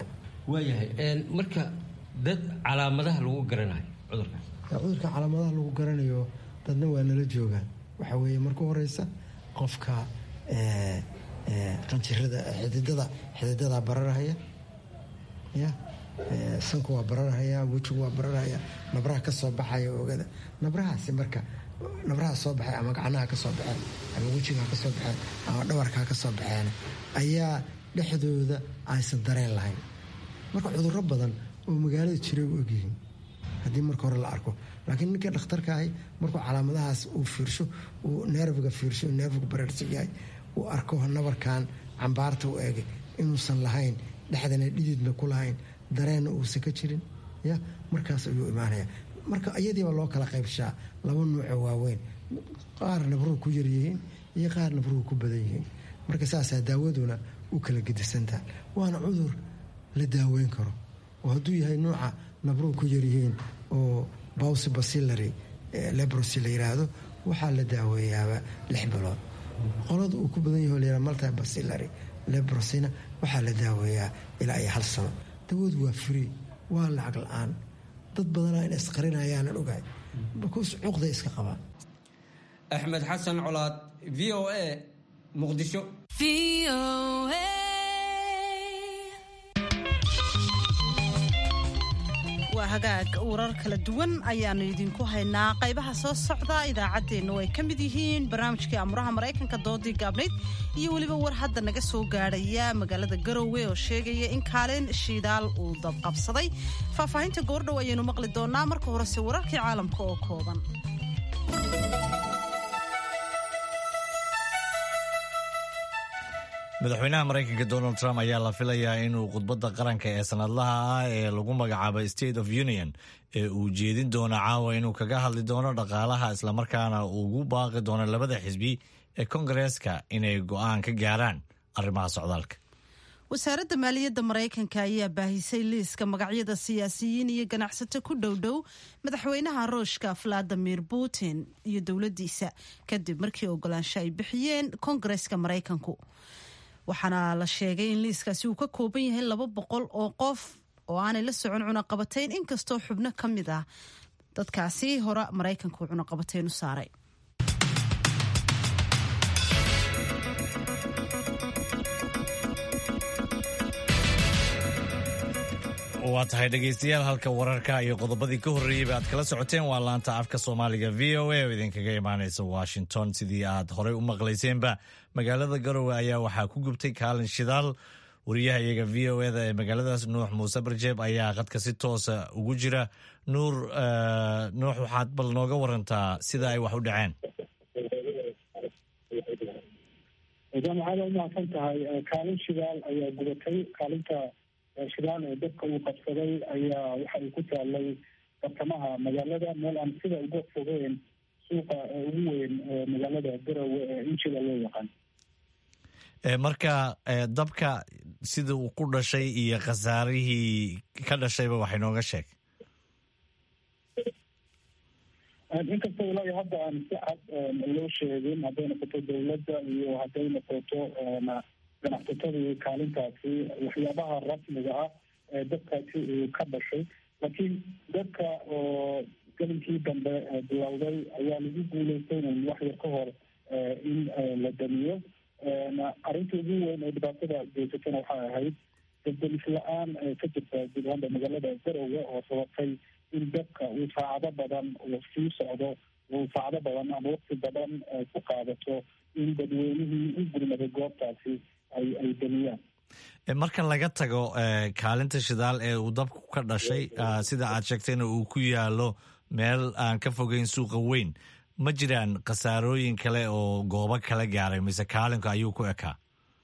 waayahay marka dad calaamadaha lagu garanayo cudurkaas cudurka calaamadaha lagu garanayo dadna waa nala joogaan waxaa weeye marka horeysa qofka qanjirada xididada xididada bararahaya ya sanku waa bararhaya wejigu waa bararhaya nabraha ka soo baxaya oogada nabrahaasi marka nabraha soo baxay ama gacnaha ka soo baxeen ama wejigaha ka soo baxeen ama dhawarkaa ka soo baxeen ayaa dhexdooda aysan dareen lahayn marka cudurro badan oo magaalada jiray u ogyihiin haddii marka hore la arko laakiin ninka dhakhtarka ahi markuu calaamadahaas uu fiirsho uu neerfiga fiirsho neerfiga bareersan yahay uu arko nabarkan cambaarta u eegay inuusan lahayn dhexdana dhididna ku lahayn dareenna uusan ka jirin ya markaas ayuu imaanaya marka iyadiiba loo kala qaybshaa laba nuuco waaweyn qaar nabruhu ku yaryihiin iyo qaar nabruhu ku badan yihiin marka saasaa daawaduna u kala gedisantaha waana cudur la daaweyn karo oo hadduu yahay nuuca nabruhu ku yaryihiin oo bawsi basilary lebrosi la yiraahdo waxaa la daaweeyaaba lix bilood qolada uu ku badan yaho layihah malti basilary lebrosina waxaa la daaweeyaa ilaa iyo hal sano dawadu waa free waa lacag la-aan dad badanaa in isqarinayaanan ogahay bakuus cuqday iska qabaan axmed xasan colaad v o a muqdisho waa hagaag warar kala duwan ayaanu idinku haynaa qaybaha soo socda idaacaddeenna oo ay ka mid yihiin barnaamijkii amuraha maraykanka doodii gaabnayd iyo weliba war hadda naga soo gaadhaya magaalada garowe oo sheegaya in kaalin shidaal uu dabqabsaday faahfaahinta goordhow ayaynu maqli doonaa marka horese wararkii caalamka oo kooban madaxweynaha maraykanka donald trump ayaa la filayaa inuu khudbadda qaranka ee sanadlaha ah ee lagu magacaabo state of union ee uu jeedin doono caawa inuu kaga hadli doono dhaqaalaha islamarkaana ugu baaqi doono labada xisbi ee kongareeska inay go'aan ka gaaraan arrimaha socdaalka wasaaradda maaliyadda maraykanka ayaa baahisay liiska magacyada siyaasiyiin iyo ganacsato ku dhowdhow madaxweynaha ruushka valadimir putin iyo dowladdiisa kadib markii ogolaansho ay bixiyeen kongareeska maraykanku waxaana la sheegay in liiskaasi uu ka kooban yahay laba boqol oo qof oo aanay la socon cunaqabatayn inkastoo xubno ka mid ah dadkaasi hore maraykanku cunaqabatayn u saaray waa tahay dhegaystayaal halka wararka iyo qodobadii ka horreeyeyba aad kala socoteen waa laanta afka soomaaliga v o a oo idinkaga imaanaysa washington sidii aad horey u maqlayseenba magaalada garowe ayaa waxaa ku gubtay kaalin shidaal wariyaha iyaga v o eda ee magaaladaas nuux muuse barjeeb ayaa qadka si toosa ugu jira nuur nuux waxaad bal nooga warantaa sida ay wax u dhaceen jaamacada umahadsan tahay kaalin shidaal ayaa gubatay kaalinta shidaal ee dadka uu qabsaday ayaa waxa ay ku taalay bartamaha magaalada meel aan sida uga fogeen suuqa ugu weyn magaalada garowe ee injila loo yaqaan marka dabka sida uu ku dhashay iyo khasaarihii ka dhashayba waxay nooga sheeg inkastoo ilaa iyo hadda aan si cad loo sheegin hadday noqoto dowladda iyo hadday noqoto ganacsatadii kaalintaasi waxyaabaha rasmiga ah ee dadkaasi uu ka dhashay laakiin dadka oo gelinkii dambe bilowday ayaa lagu guuleystay in wax yar ka hor in la damiyo arrinta ugu weyn ee dhibaatada geysatana waxay ahayd dabdelis la-aan ka jirta guud ahaanba magaalada garowe oo sababtay in dadka uu saacado badan uu sii socdo uu saacado badan ama waqti badan ku qaadato in dadweynihii u gurmaday goobtaasi ay ay damiyaan marka laga tago kaalinta shidaal ee uu dabku ka dhashay sida aad sheegtayna uu ku yaalo meel aan ka fogeyn suuqa weyn ma jiraan khasaarooyin kale oo goobo kala gaaray mise kaalinka ayuu ku ekaa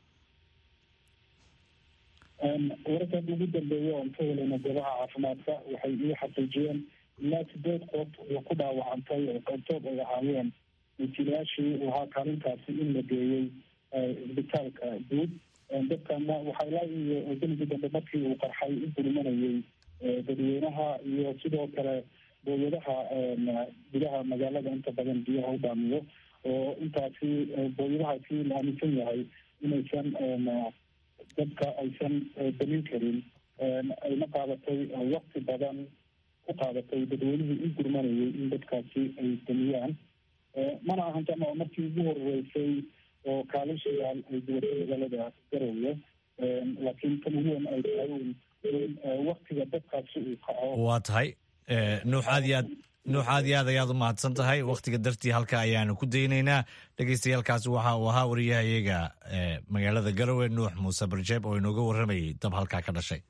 wararkan ugu dambeeya oon ka helayna goobaha caafimaadka waxay ii xaqiijiyeen ilaa sideed qof oo ku dhaawacantay oo qaybtood ay ahaayeen wasiilayaashii uu ahaa kaalintaasi in la geeyey isbitaalka guud dadkana waxaa ilaa iyo geligii dambe markii uu qarxay u gurmanayay dadweynaha iyo sidoo kale booyadaha gudaha magaalada inta badan biyaha u dhaamiyo oo intaasi booyadahaasi la aaminsan yahay inaysan dadka aysan damin karin ayna qaadatay wakti badan ku qaadatay dadweynihii u gurmanayay in dadkaasi ay damiyaan mana ahan jamaca markii ugu horeysay oo kaalishayaal ay duwatay magaalada garowe laakiin tan ugu weyn ay tahay in waktiga dadkaasi uu kaco waa tahay nuux aad iyo aad nuux aad iyo aad ayaad u mahadsan tahay wakhtiga dartii halka ayaanu ku daynaynaa dhegeystayaalkaasi waxa uu ahaa wariyahayaga magaalada garowe nuux muuse barjeeb oo inooga warramayay dab halkaa ka dhashay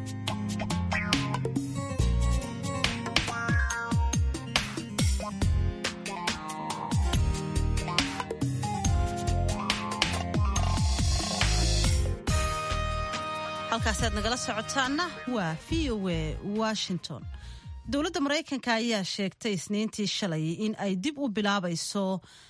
halkaasi aad nagala socotaana waa v o a washington dowladda maraykanka ayaa sheegtay isniintii shalay in ay dib u bilaabayso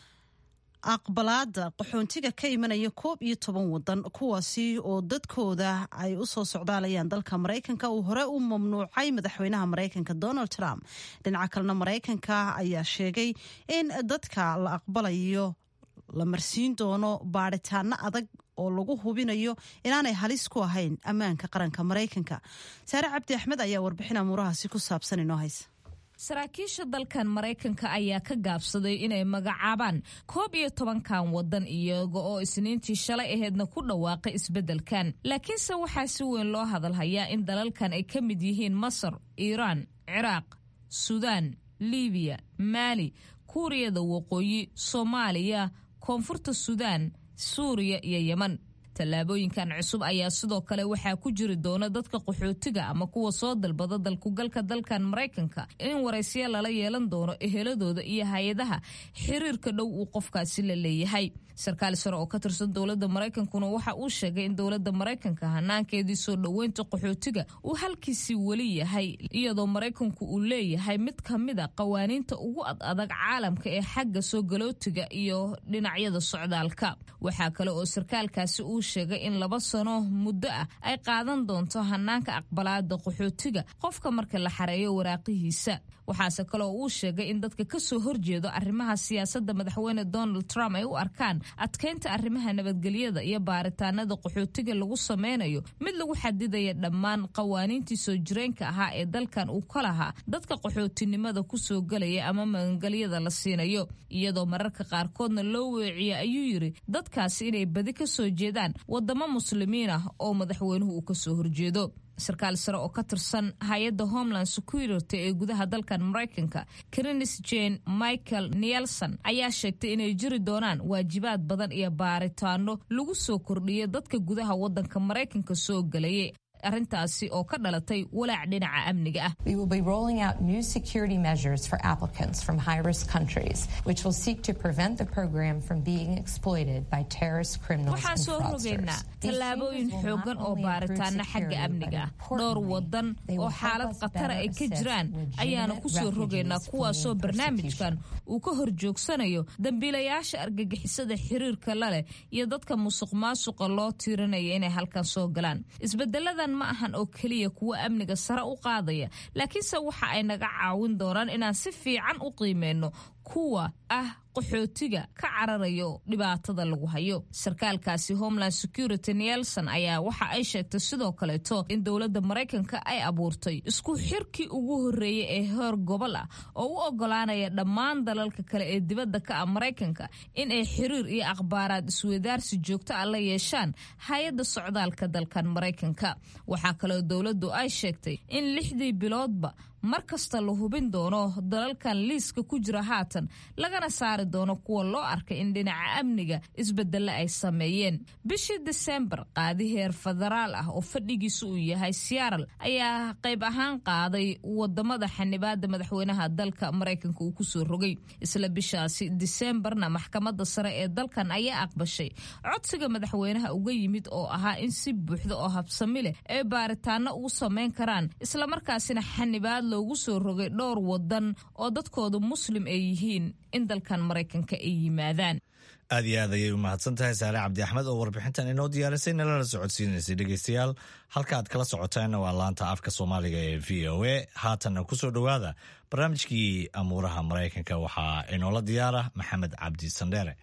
aqbalaada qaxoontiga ka imanaya koob iyo toban wadan kuwaasi oo dadkooda ay u soo socdaalayaan dalka maraykanka uu hore u mamnuucay madaxweynaha maraykanka donald trump dhinaca kalena maraykanka ayaa sheegay in dadka la aqbalayo la marsiin doono baadhitaano adag oo lagu hubinayo inaanay halis ku ahayn ammaanka qaranka maraykanka saare cabdi axmed ayaa warbixin amuurahaasi ku saabsan inoo haysa saraakiisha dalkan maraykanka ayaa ka gaabsaday inay magacaabaan koob iyo tobankan wadan iyaga oo isniintii shalay aheedna ku dhawaaqay isbeddelkan laakiinse waxaa si weyn loo hadalhayaa in dalalkan ay ka mid yihiin masar iiraan ciraaq suudaan libiya maali kuuriyada waqooyi soomaaliya koonfurta suudaan suuriya iyo yeman tallaabooyinkan cusub ayaa sidoo kale waxaa ku jiri doona dadka qaxootiga ama kuwa soo dalbada dalkugalka dalkan maraykanka in waraysyo lala yeelan doono eheladooda iyo hay-adaha xiriirka dhow uu qofkaasi la leeyahay sarkaal sare oo ka tirsan dowladda maraykankuna waxa uu sheegay in dowladda maraykanka hanaankeedii soo dhoweynta qaxootiga uu halkiisii weli yahay iyadoo maraykanku uu leeyahay mid ka mid a qawaaniinta ugu ad adag caalamka ee xagga soo galootiga iyo dhinacyada socdaalka waxaa kale oo sarkaalkaasi uu sheegay in laba sano muddo ah ay qaadan doonto hanaanka aqbalaada qaxootiga qofka marka la xareeyo waraaqihiisa waxaase kale oo uu sheegay in dadka kasoo horjeedo arrimaha siyaasadda madaxweyne donald trump ay u arkaan adkeynta arrimaha nabadgelyada iyo baaritaanada qaxootiga lagu sameynayo mid lagu xadidaya dhammaan qawaaniintii soo jireenka ahaa ee dalkan uu ka lahaa dadka qaxootinimada kusoo gelaya ama magangelyada la siinayo iyadoo mararka qaarkoodna loo weeciya ayuu yiri dadkaasi inay badi kasoo jeedaan wadamo muslimiin ah oo madaxweynuhu uu kasoo horjeedo sarkaal sare oo ka tirsan hay-adda homeland security ee gudaha dalkan maraykanka krinis jane michael nielson ayaa sheegtay inay jiri doonaan waajibaad badan iyo baaritaano lagu soo kordhiyo dadka gudaha wadanka maraykanka soo gelayay arrintaasi oo ka dhalatay walaac dhinaca amniga ah We will be rolling out new security measures for applicants from high-risk countries, which will seek to prevent the program from being exploited by terrorist criminals waxaan and soo rogaynaa fraudsters. tallaabooyin xoogan oo baaritaana xagga amniga ah dhowr wadan oo xaalad khatara ay ka jiraan ayaana ku soo rogaynaa kuwaasoo barnaamijkan uu ka horjoogsanayo dambiilayaasha argagixisada xiriirka la leh iyo dadka musuq maasuqa loo tiirinaya inay halkan soo galaan isbedeladan ma ahan oo keliya kuwa amniga sare u qaadaya laakiinse waxa ay naga caawin doonaan inaan si fiican u qiimeyno kuwa ah qaxootiga ka cararayo dhibaatada lagu hayo sarkaalkaasi homeland security nielson ayaa waxa ay sheegtay sidoo kaleeto in dowladda maraykanka ay abuurtay isku xirkii ugu horreeyey ee heer gobol ah oo u ogolaanaya dhammaan dalalka kale ee dibadda ka ah maraykanka in ay xiriir iyo akhbaaraad isweydaarsi joogto ah la yeeshaan hay-adda socdaalka dalkan maraykanka waxaa kaloo dowladdu ay sheegtay in lixdii biloodba mar kasta la hubin doono dalalkan liiska ku jira haatan lagana saari doono kuwa loo arkay in dhinaca amniga isbedelle ay sameeyeen bishii disembar qaadi heer federaal ah oo fadhigiisu uu yahay searal ayaa qayb ahaan qaaday wadamada xanibaada madaxweynaha dalka maraykanka uu kusoo rogay isla bishaasi disembarna maxkamada sare ee dalkan ayaa aqbashay codsiga madaxweynaha uga yimid oo ahaa in si buuxda oo habsami leh ay baaritaano ugu sameyn karaan islamarkaasina xanibaad loogu soo rogay dhowr wadan oo dadkooda muslim ay yihiin in dalkan maraykanka ay yimaadaan aad iyo aad ayay u mahadsan tahay saare cabdi axmed oo warbixintan inoo diyaarisay nalana socodsiinaysay dhegeystayaal halka aad kala socotaanna waa laanta afka soomaaliga ee v o a haatanna kusoo dhowaada barnaamijkii amuuraha maraykanka waxaa inoola diyaara maxamed cabdi sandheere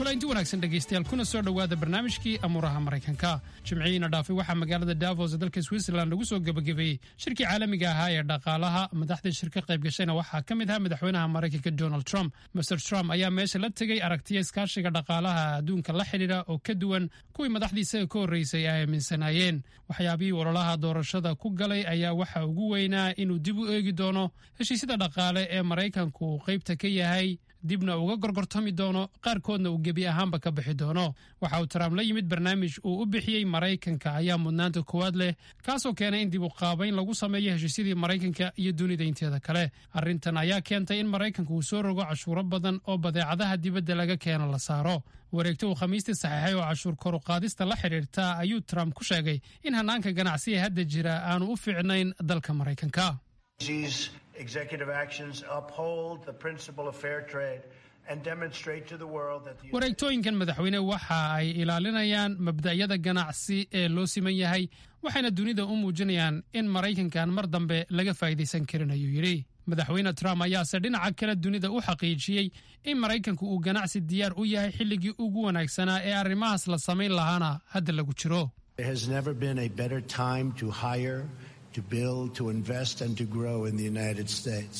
kulanti wanaagsan dhegaystayaal kuna soo dhowaada barnaamijkii amuuraha maraykanka jimcihiina dhaafay waxaa magaalada davos ee dalka switzerland lagu soo gebagabeeyey shirkii caalamiga ahaa ee dhaqaalaha madaxda shirka qayb gashayna waxaa ka mid ah madaxweynaha maraykanka donald trump master trump ayaa meesha la tegey aragtiya iskaashiga dhaqaalaha adduunka la xidhiidha oo ka duwan kuwii madaxdii isaga ka horreysay ay aaminsanaayeen waxyaabihii ololaha doorashada ku galay ayaa waxa ugu weynaa inuu dib u eegi doono heshiisyada dhaqaale ee maraykanku uu qaybta ka yahay dibna uga gorgortami doono qaarkoodna uu gebi ahaanba ka bixi doono waxa uu trump la yimid barnaamij uu u bixiyey maraykanka ayaa mudnaanta koowaad leh kaasoo keenay in dib u qaabayn lagu sameeyo heshiisyadii maraykanka iyo dunida inteeda kale arrintan ayaa keentay in maraykanka uu soo rogo cashuuro badan oo badeecadaha dibadda laga keeno la saaro wareegto uu khamiistii saxeexay oo cashuur koruqaadista la xidhiirta ayuu trump ku sheegay in hannaanka ganacsiga hadda jira aanu u fiicnayn dalka maraykanka executive actions uphold the principle of fair trade and demonstrate to the world that the wareegtooyinkan madaxweyne waxa ay ilaalinayaan mabda'yada ganacsi ee loo siman yahay waxayna dunida u muujinayaan in maraykankan mar dambe laga faa'iidaysan karin ayuu yidhi madaxweyne trump ayaase dhinaca kale dunida u xaqiijiyey in maraykanku uu ganacsi diyaar u yahay xilligii ugu wanaagsanaa ee arrimahaas la samayn lahaana hadda lagu jiro There has never been a better time to hire, to build, to invest, and to grow in the United States.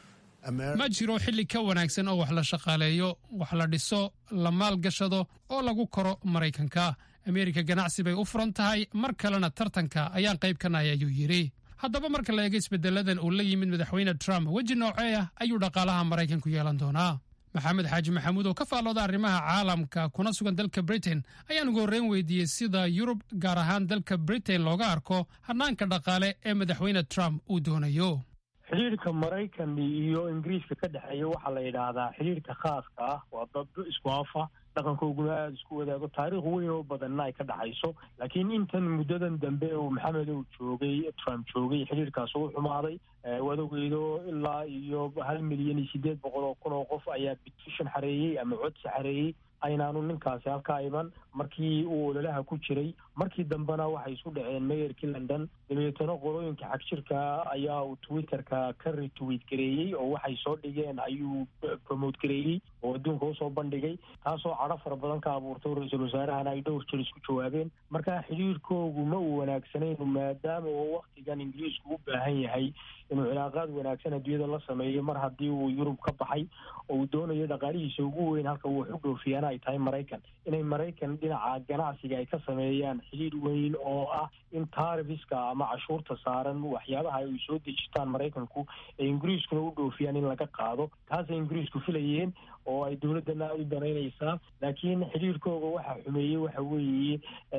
ma jiro xilli ka wanaagsan oo wax la shaqaaleeyo wax la dhiso la maalgashado oo lagu koro maraykanka ameerika ganacsi bay u furan tahay mar kalena tartanka ayaan qayb ka nahay ayuu yidhi haddaba marka la eego isbeddeladan uu la yimid madaxweyne trump weji noocee ah ayuu dhaqaalaha maraykanku yeelan doonaa maxamed xaaji maxamuud oo ka faallooda arrimaha caalamka kuna sugan dalka britain ayaan ugu horreyn weydiiyey sida yurub gaar ahaan dalka britain looga arko hannaanka dhaqaale ee madaxweyne trump uu doonayo xidhiirka maraykan iyo ingiriiska ka dhexeeya waxaa la yidhaahdaa xidhiirka khaaska ah waa dad isku afa dhaqankooguna aada isku wadaago taariikh weyn oo badanna ay ka dhexayso laakiin intan muddadan dambe uu maxamed uu joogay trump joogay xidhiirkaas uu xumaaday waad ogeydo ilaa iyo hal milyan iyo sideed boqol oo kun oo qof ayaa petition xareeyey ama codsi xareeyey aynaanu ninkaasi halkaa iman markii uu ololaha ku jiray markii dambena waxay isku dhaceen mayorkii london dabeetana qolooyinka xagjirka ayaa uu twitterka ka retweet gareeyey oo waxay soo dhigeen ayuu promote gareeyey oo adduunka usoo bandhigay taasoo cadho fara badan ka abuurtay ra-iisul wasaarahana ay dhowr jir isku jawaabeen marka xidhiirkoogu ma uu wanaagsanaynu maadaama oo waktigan ingiriisku u baahan yahay inuu cilaaqaad wanaagsan adduunyada la sameeyo mar haddii uu yurub ka baxay oo uu doonayo dhaqaalihiisa ugu weyn halka uu wax u dhoofiyaana ay tahay maraykan inay maraykan dhinaca ganacsiga ay ka sameeyaan xidhiir weyn oo ah in taarifiska ama cashuurta saaran waxyaabaha ay soo dejitaan maraykanku ee ingiriiskuna u dhoofiyaan in laga qaado taasay ingiriisku filayeen oo ay dowladdana aada u danaynaysaa laakiin xidhiirkooga waxa xumeeyey waxa weeye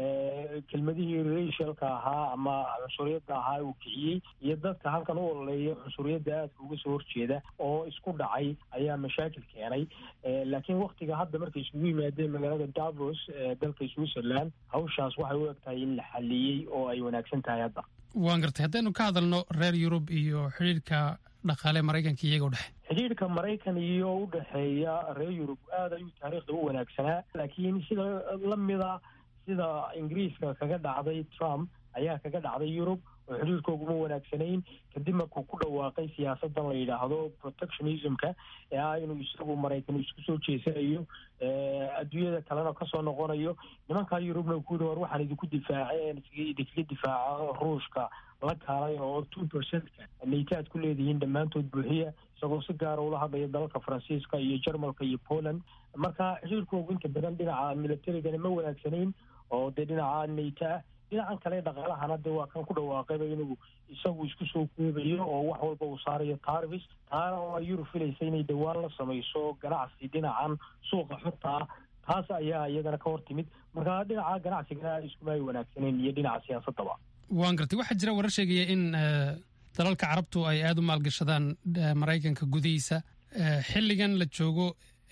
kelmadihii racialka ahaa ama cunsuriyadda ahaa uu kiciyey iyo dadka halkan u ololeeya cunsuriyadda aadka uga soo horjeeda oo isku dhacay ayaa mashaakil keenay laakiin waktiga hadda markay isugu yimaadeen magaalada davos ee dalka switzerland hawshaas waxay u eg tahay in la xaliyey oo ay wanaagsan tahay hadda waan gartay haddaynu ka hadalno reer yurub iyo xidhiirka dhaqaale maraykanka iyaga u dhexe xidhiirka maraykan iyo u dhexeeya reer yurub aada ayuu taariikhda u wanaagsanaa laakiin sida lamida sida ingiriiska kaga dhacday trump ayaa kaga dhacday yurub oo xidhiirkooguma wanaagsanayn kadib markuu ku dhawaaqay siyaasadan la yidhaahdo protectionismka ee ah inuu isagu maraykan isku soo jeesanayo adduunyada kalena kasoo noqonayo nimankaa yurubna ku yidhi war waxaan idinku difaaceen idinkaga difaaca ruushka la kaalay oo two percentka nayta aad ku leedihiin dhammaantood buuxiya isagoo si gaara ula hadlaya dalalka faransiiska iyo jarmalka iyo poland marka xidhiirkoogu inta badan dhinaca militarigana ma wanaagsanayn oo dee dhinaca nayta ah dhinacan kale dhaqaalahana dee waa kan ku dhawaaqayba inuu isagu isku soo koobayo oo wax walba uu saarayo tarvis taana oo ay yurub filaysa inay dhowaan la samayso ganacsi dhinacan suuqa xorta ah taas ayaa iyadana ka hor timid marka dhinaca ganacsigana iskuma ay wanaagsaneyn iyo dhinaca siyaasadaba waan gartay waxaa jira warar sheegaya in dalalka carabtu ay aada u maalgashadaan maraykanka gudihiisa xilligan la joogo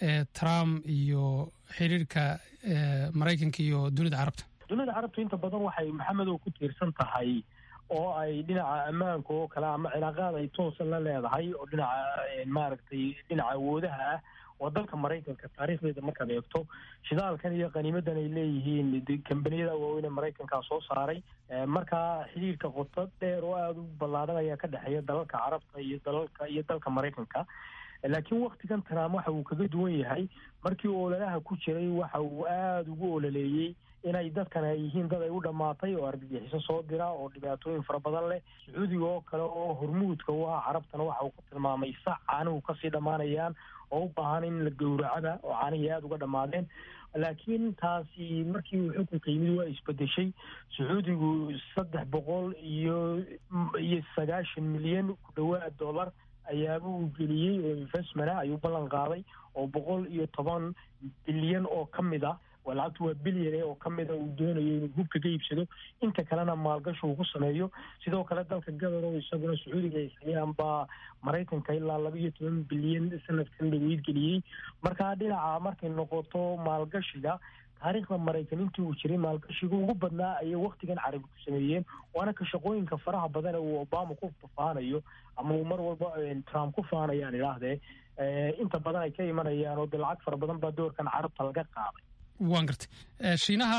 trump iyo xiriirka maraykanka iyo dunida carabta dunida carabtu inta badan waxay maxamedow ku tiirsan tahay oo ay dhinaca ammaanka oo kale ama cilaaqaad ay toosa la leedahay oo dhinaca maaragtay dhinaca awoodaha ah oo dalka maraykanka taariikhdeeda markaad eegto shidaalkan iyo qaniimadan ay leeyihiin kambaniyada waaweyn ee maraykankaa soo saaray marka xidhiirka qoto dheer oo aada u ballaadhan ayaa ka dhexeeya dalalka carabta iyo dalalka iyo dalka maraykanka laakiin waktigan trump waxa uu kaga duwan yahay markii ololaha ku jiray waxa uu aada ugu ololeeyey inay dadkan ay yihiin dad ay u dhammaatay oo argagixiso soo dira oo dhibaatooyin fara badan leh sacuudiga oo kale oo hormuudka u ah carabtana waxa uu ku tilmaamay sac caanihu kasii dhammaanayaan oo u baahan in la gowracada oo caanihii aada uga dhammaadeen laakiin taasi markii uu xukunka yimid waa isbedeshay sacuudigu saddex boqol iyo iyo sagaashan milyan ku dhawaad dollar ayaaba uu geliyey oo investmenta ayuu ballan qaaday oo boqol iyo toban bilyan oo ka mid ah lacagtu waa bilyan oo ka mida uu doonayo inuu hubka ka iibsado inta kalena maalgashi uu ku sameeyo sidoo kale dalka gadar oo isaguna sacuudiga ay hayaan baa maraykanka ilaa laba iyo toban bilyan sanadkan dhaweyd geliyey markaa dhinaca markay noqoto maalgashiga taariikhda maraykan intii uu jiray maalgashiga ugu badnaa ayay waktigan carabi ku sameeyeen waana ka shaqooyinka faraha badan ee uu obama ku faanayo ama uu mar walba trump ku faanayaan idhaahdee inta badan ay ka imanayaan oo de lacag fara badan baa doorkan carabta laga qaaday waan gartay shiinaha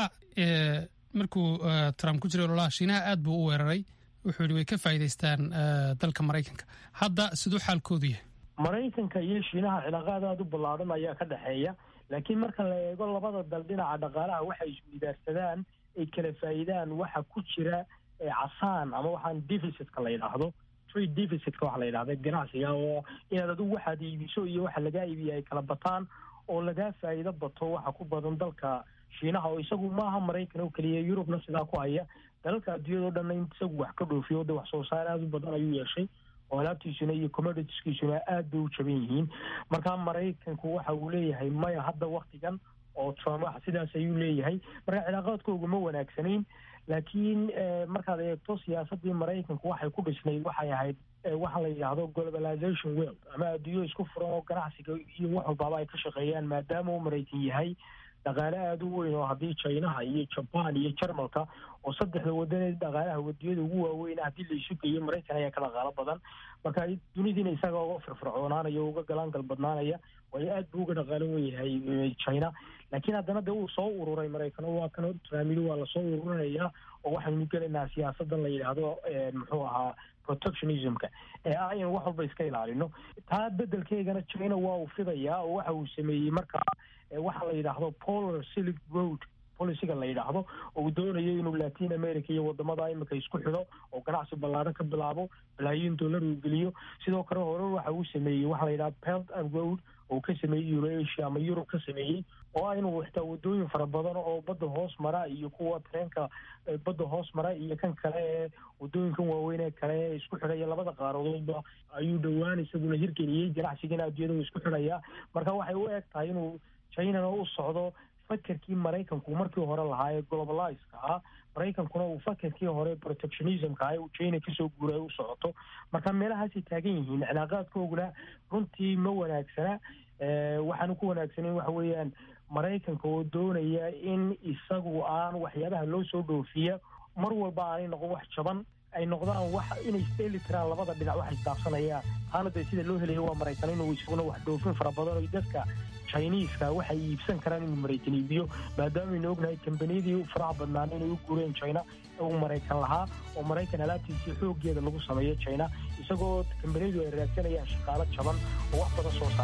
markuu trump ku jiray ololaha shiinaha aad buu u weeraray wuxuu yihi way ka faa'iidaystaan dalka maraykanka hadda siduu xaalkoodu yahay maraykanka iyo shiinaha cilaaqaad aada u ballaadhan ayaa ka dhexeeya laakiin marka la eego labada dal dhinaca dhaqaalaha waxay isweydaarsadaan ay kala faa'iidaan waxa ku jira casaan ama waxaan deficitka la yidhaahdo trade deficitka waxa la yidhahda ganacsiga oo inaad adigu waxaad iibiso iyo waxa lagaa iibiya ay kala bataan oo lagaa faa'iido bato waxa ku badan dalka shiinaha oo isagu maaha maraykan oo keliya yurubna sidaa ku haya dalalka adduunyada o dhanna in isagu wax ka dhoofiyo de wax soo saar aada u badan ayuu yeeshay oo alaabtiisuna iyo commoditiskiisuna aad bay u jaban yihiin markaa maraykanku waxa uu leeyahay maya hadda waktigan oo trump wax sidaas ayuu leeyahay marka cilaaqaadkooga ma wanaagsanayn laakiin markaad eegto siyaasaddii maraykanku waxay ku dhisnayd waxay ahayd waxa la yidhaahdo globalization world ama adduunyo isku furan oo ganacsiga iyo wax walbaaba ay ka shaqeeyaan maadaama uu maraykan yahay dhaqaale aada u weyn oo haddii chinaha iyo jaban iyo jarmalka oo saddexda wadaneed dhaqaalaha wadiyada ugu waaweyn haddii la isu geeyo maraykan ayaa ka dhaqaalo badan marka dunidiina isaga uga firfircoonaanaya o uga galaangal badnaanaya waayo aad buu uga dhaqaalo weyahay china laakiin haddana dee uu soo ururay maraykan oo waa kan tramili waa lasoo ururinayaa oo waxaynu gelaynaa siyaasadan la yidhaahdo muxuu ahaa protectionismka ee ah in wax walba iska ilaalino taa bedelkeegana china waa uu fidayaa oo waxa uu sameeyey markaa waxa la yidhaahdo polar silk road policiga la yidhaahdo oo uu doonayo inuu latin america iyo wadamada imika isku xidho oo ganacsi ballaadhan ka bilaabo balaayiin dollar uu geliyo sidoo kale hore waxa uu sameeyey waxa la yidhahda belt and road oo ka sameeyey eurasia ama yurub ka sameeyey oo ah inuu xitaa wadooyin fara badan oo badda hoos mara iyo kuwa tareenka badda hoos mara iyo kan kale ee wadooyinkan waaweyn ee kale ee isku xidhaya labada qaaradoodba ayuu dhowaan isaguna hirgeliyey ganacsigana adduunyada uu isku xidhayaa marka waxay u eg tahay inuu chinana u socdo fakerkii maraykanku markii hore lahaa ee globalizeka ah maraykankuna uu fakerkii hore protectionismka ah uu china kasoo guuray u socoto marka meelahaasay taagan yihiin cilaaqaadkooguna runtii ma wanaagsana waxaanu ku wanaagsanayn waxa weeyaan maraykanka oo doonaya in isagu aan waxyaabaha loo soo dhoofiya mar walba aanay noqon wax jaban ay noqdaan wax inay isdheeli tiraan labada dhinac wax isdaafsanayaan taana dee sida loo helayo waa maraykan inuu isaguna wax dhoofin fara badan oo dadka chiniiska waxay iibsan karaan inuu maraykan iibiyo maadaamaaynu ognahay kambaniyadii faraha badnaan inay u guureen china uu maraykan lahaa oo maraykan alaabtiisii xooggeeda lagu sameeyo china isagoo kambaniyadu ay raadsanayaan shaqaalo jaban oo wax badan soo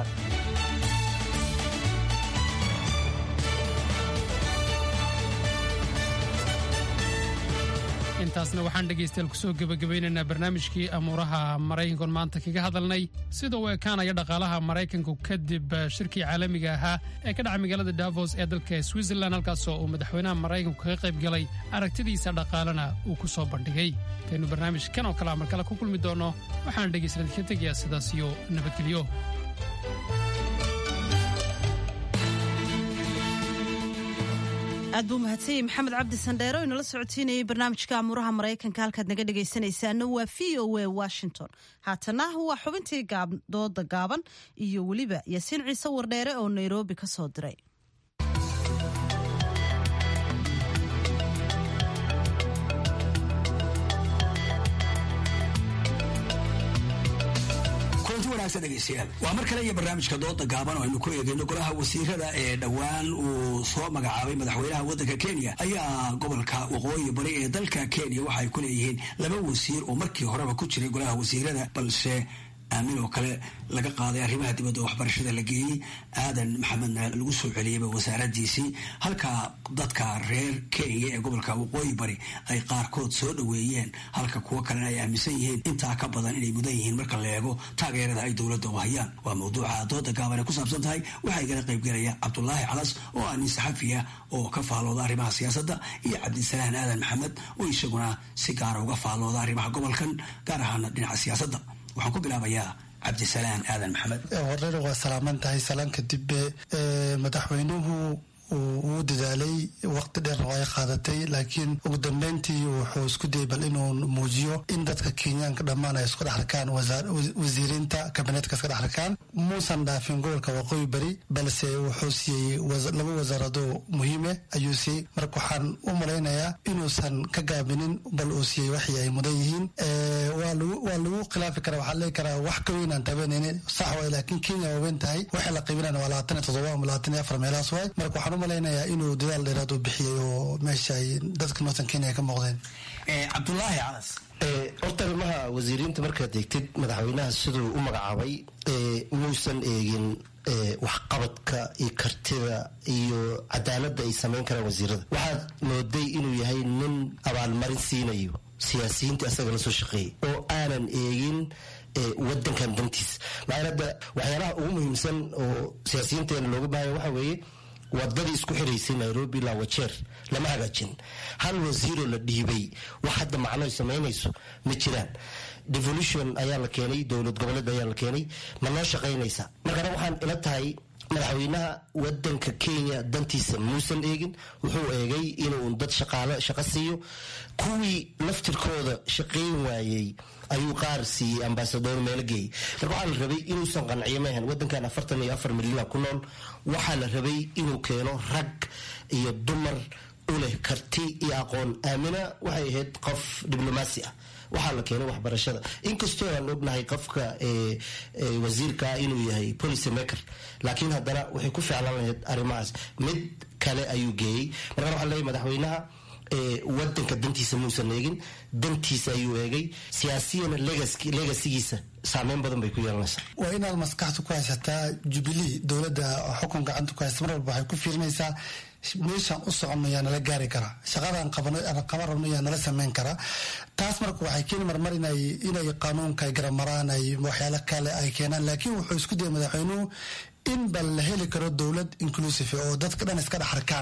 saara intaasna waxaan dhegaystayaal kusoo gebagabaynaynaa barnaamijkii amuuraha maraykankoon maanta kaga hadalnay sida uu ekaanaya dhaqaalaha maraykanku kadib shirkii caalamiga ahaa ee ka dhacay magaalada davos ee dalka switzerland halkaasoo uu madaxweynaha maraykanku kaga qayb galay aragtidiisa dhaqaalena uu ku soo bandhigay intaynu barnaamijkan oo kale markale ku kulmi doonno waxaan dhegaystayaal ka tegayaa sidaas iyo nabadgelyo aad buu mahadsanyay maxamed cabdi sandheero oo inala socodsiinayay barnaamijka amuuraha maraykanka halkaad naga dhegaysanaysaana waa v o a washington haatana waa xubintii dooda gaaban iyo weliba yaasiin ciise wardheere oo nairobi ka soo diray waa mar kale iyo barnaamijka dooda gaaban oo aynu ku eegayno golaha wasiirada ee dhowaan uu soo magacaabay madaxweynaha waddanka kenya ayaa gobolka waqooyi bari ee dalka kenya waxa ay ku leeyihiin laba wasiir oo markii horeba ku jiray golaha wasiirada balse aamin oo kale laga qaaday arrimaha dibadda oo waxbarashada la geeyey aadan maxamedna lagu soo celiyeyba wasaaradiisii halka dadka reer kenya ee gobolka waqooyi bari ay qaarkood soo dhoweeyeen halka kuwo kalena ay aaminsan yihiin intaa ka badan inay mudan yihiin marka la eego taageerada ay dowladda u hayaan waa mawduuca dooda gaaban ay ku saabsan tahay waxaa igala qaybgelaya cabdulaahi calas oo ah nin saxafiya oo ka faalooda arrimaha siyaasadda iyo cabdisalaan aadan maxamed oo isaguna si gaara uga faalooda arrimaha gobolkan gaar ahaana dhinaca siyaasadda waxaan ku bilaabayaa cabdisalaan aadan maxamed horena waa salaaman tahay salaan kadib madaxweynuhu uu dadaalay waqti dheer oo ay qaadatay laakiin ugu dambeyntii wuxuu isku dayay bal inuu muujiyo in dadka kenyaanka dhammaan ay isku dhex arkaan wasiiriinta kabineetka iska dhex arkaan muusan dhaafin gobolka waqooyi bari balse wuxuu siiyey laba wasaarado muhiime ayuu siiyey marka waxaan u malaynayaa inuusan ka gaabinin bal uu siiyey waxii ay mudan yihiin waa lagu khilaafi karaa waxaa leegi karaa wax ka weynaan tabanaynin sax waay laakiin kenya waa weyn tahay waxay la qiibinayna waa labaatan iyo toddoba ama labaatan iyo afar meelahaas waay marka waxaan malaynayaa inuu dadaal dheeraad u bixiyey oo meesha ay dadka northern kenya ay ka muuqdeen cabdulaahi calas horta arrimaha wasiiriinta markaad eegtid madaxweynaha siduu u magacaabay muusan eegin waxqabadka iyo kartida iyo cadaaladda ay samayn karaan wasiirada waxaad mooday inuu yahay nin abaalmarin siinayo siyaasiyiinta asaga la soo shaqeeyay oo aanan eegin wadankan dantiis maxaa hadda waxyaalaha ugu muhiimsan oo siyaasiyiinteena looga baahaya waxa weeye wadadii isku xiraysay nairobi ilaa wajeer lama hagaajin hal wasiiroo la dhiibay wax hadda macnoy samaynayso ma jiraan devolution ayaa la keenay dowlad goboleed ayaa la keenay ma noo shaqaynaysa markana waxaan ila tahay madaxweynaha wadanka kenya dantiisa muusan eegin wuxuu eegay inuu dad shaqaalo shaqo siiyo kuwii laftirkooda shaqayn waayey ayuu qaar siiyey ambasador meelo geeyey marka waxaa la rabay inuusan qanciyo maahan wadankan afartan iyo afar milyana ku nool waxaa la rabay inuu keeno rag iyo dumar u leh karti iyo aqoon aamina waxay ahayd qof diblomaasi ah waxaa la keenay waxbarashada inkastoo aan ognahay qofka wasiirkaa inuu yahay policy maker laakiin haddana waxay ku ficlan lahayd arrimahaas mid kale ayuu geeyey markaan waxaa leeyahy madaxweynaha wadanka dantiisa muusan eegin dantiisa ayuu eegay siyaasiyana legasigiisa saameyn badan bay ku yeelanaysaa waa inaad maskaxda ku haysataa jubilee dowladda xukun gacanta ku haysta mar walba waxay ku fiirinaysaa meeshaan u soconno yaa nala gaari karaa shaqadaan qaban rabno yaa nala sameyn karaa taas marka waxay keeni marmar inay inay qanuunka ay garamaraan ay waxyaalo kale ay keenaan laakiin wuxuu isku dayay madaxweynuhu in bal la heli karo dowlad inclusive oo dadka dhan iska dhex arkaan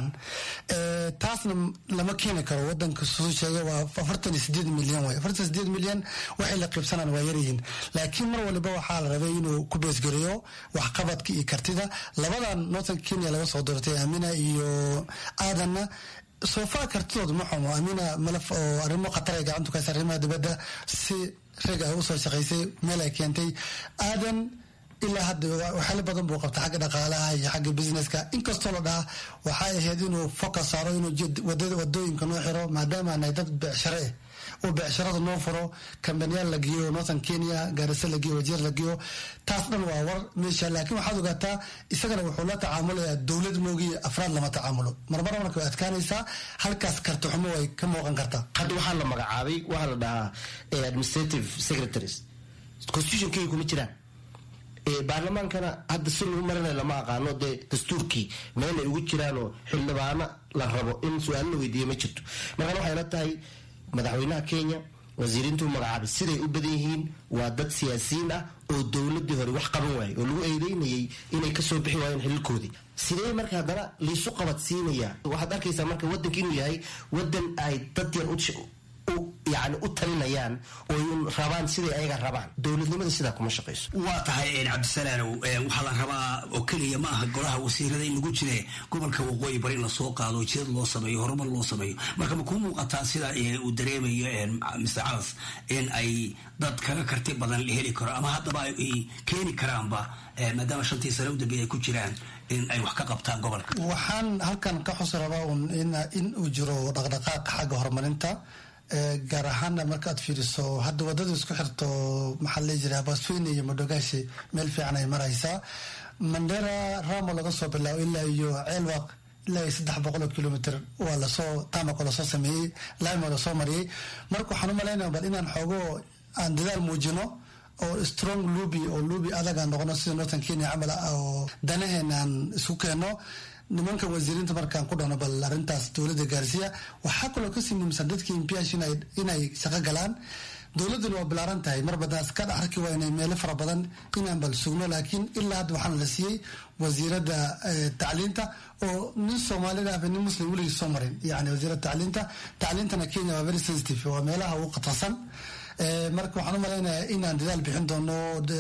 taasna lama keeni karo wadanka suu sheegay waa afartan iyo sideed milyan way afartan iyo sideed milyan waxay la qiibsanaan waa yaryihiin laakiin mar waliba waxaa la rabay inuu ku beesgareeyo waxqabadka iyo kartida labadan northern kenya laga soo doortay amina iyo aadanna soofaa kartidooda ma xumo amina malaf oo arrimo khatar ay gacanta ku haysa arrimaha dibadda si rag ay usoo shaqaysay meel ay keentay aadan ilaa hadda waxyaalo badan buu qabta xagga dhaqaalaha iyo xagga businesska inkastoo la dhaha waxay ahayd inuu focus saaro inuu wadooyinka noo xiro maadaama nahay dad becshare eh oo becsharada noo furo kambaniyaal la geeyo northern kenya gaarisa la geeyo wajeer la geeyo taas dhan waa war meesha laakiin waxaad ogaataa isagana wuxuu la tacaamulayaa dowlad moogiy afraad lama tacaamulo marmar marka way adkaanaysaa halkaas karti xumo way ka muuqan kartaa hadda waxaa la magacaabay waxaa la dhahaa administrative secretaries constitutionkeyga kuma jiraan baarlamaankana hadda si lagu marinay lama aqaano dee dastuurkii meel ay ugu jiraanoo xildhibaano la rabo in su-aalo la weydiiyo ma jirto markaan waxay la tahay madaxweynaha kenya wasiiriintuu magacaabay siday u badan yihiin waa dad siyaasiyiin ah oo dowladii hore wax qaban waayay oo lagu eedeynayay inay kasoo bixi waayeen xililkoodii sidee marka haddana liisu qabadsiinaya waxaad arkaysaa marka wadanka inuu yahay wadan ay dad yar yani u talinayaan oo rabaan siday ayaga rabaan dowladnimada sidaa kuma shaqayso waa tahay cabdisalaanow waxaa la rabaa oo keliya ma aha golaha wasiirada in lagu jire gobolka waqooyi bari in lasoo qaado jidad loo sameeyo horumar loo sameeyo marka ma kuu muuqataa sida uu dareemayo mr calas in ay dad kaga karti badan la heli karo ama haddaba ay keeni karaanba maadaama shantii sane u dambeeya ay ku jiraan in ay wax ka qabtaan gobolka waxaan halkan ka xusi rabaa in uu jiro dhaqdhaqaaqa xagga horumarinta gaar ahaana markaad fiiriso hadda wadada isku xirto maxaa la jira basweyne iyo madogaashi meel fiican ay maraysaa mandera ramo laga soo bilaabo ilaa iyo ceelwaq ilaa iyo saddex boqoloo kilomitr waa lasoo tamako lasoo sameeyey limo lasoo mariyey marka waxaan u malaynaya bal inaan xoogo aan dadaal muujino oo strong lubi oo lubi adaga noqono sida northern kenya camal oo danaheenaan isku keenno nimanka wasiiriinta markaan ku dhahno bal arrintaas dowladda gaarsiiya waxaa kaloo kasii muhiimsan dadkii impiyash inay shaqo galaan dowladduna waa bilaaran tahay mar badaas ka dhex arki waa inay meelo fara badan inaan bal sugno laakiin ilaa hadda waxaana la siiyey wasiiradda tacliinta oo nin soomaalida ahba nin muslim weligii soo marin yani wasiiradda tacliinta tacliintana kenya waa very sensitive waa meelaha ugu khatarsan marka waxaan u malaynayaa inaan dadaal bixin doono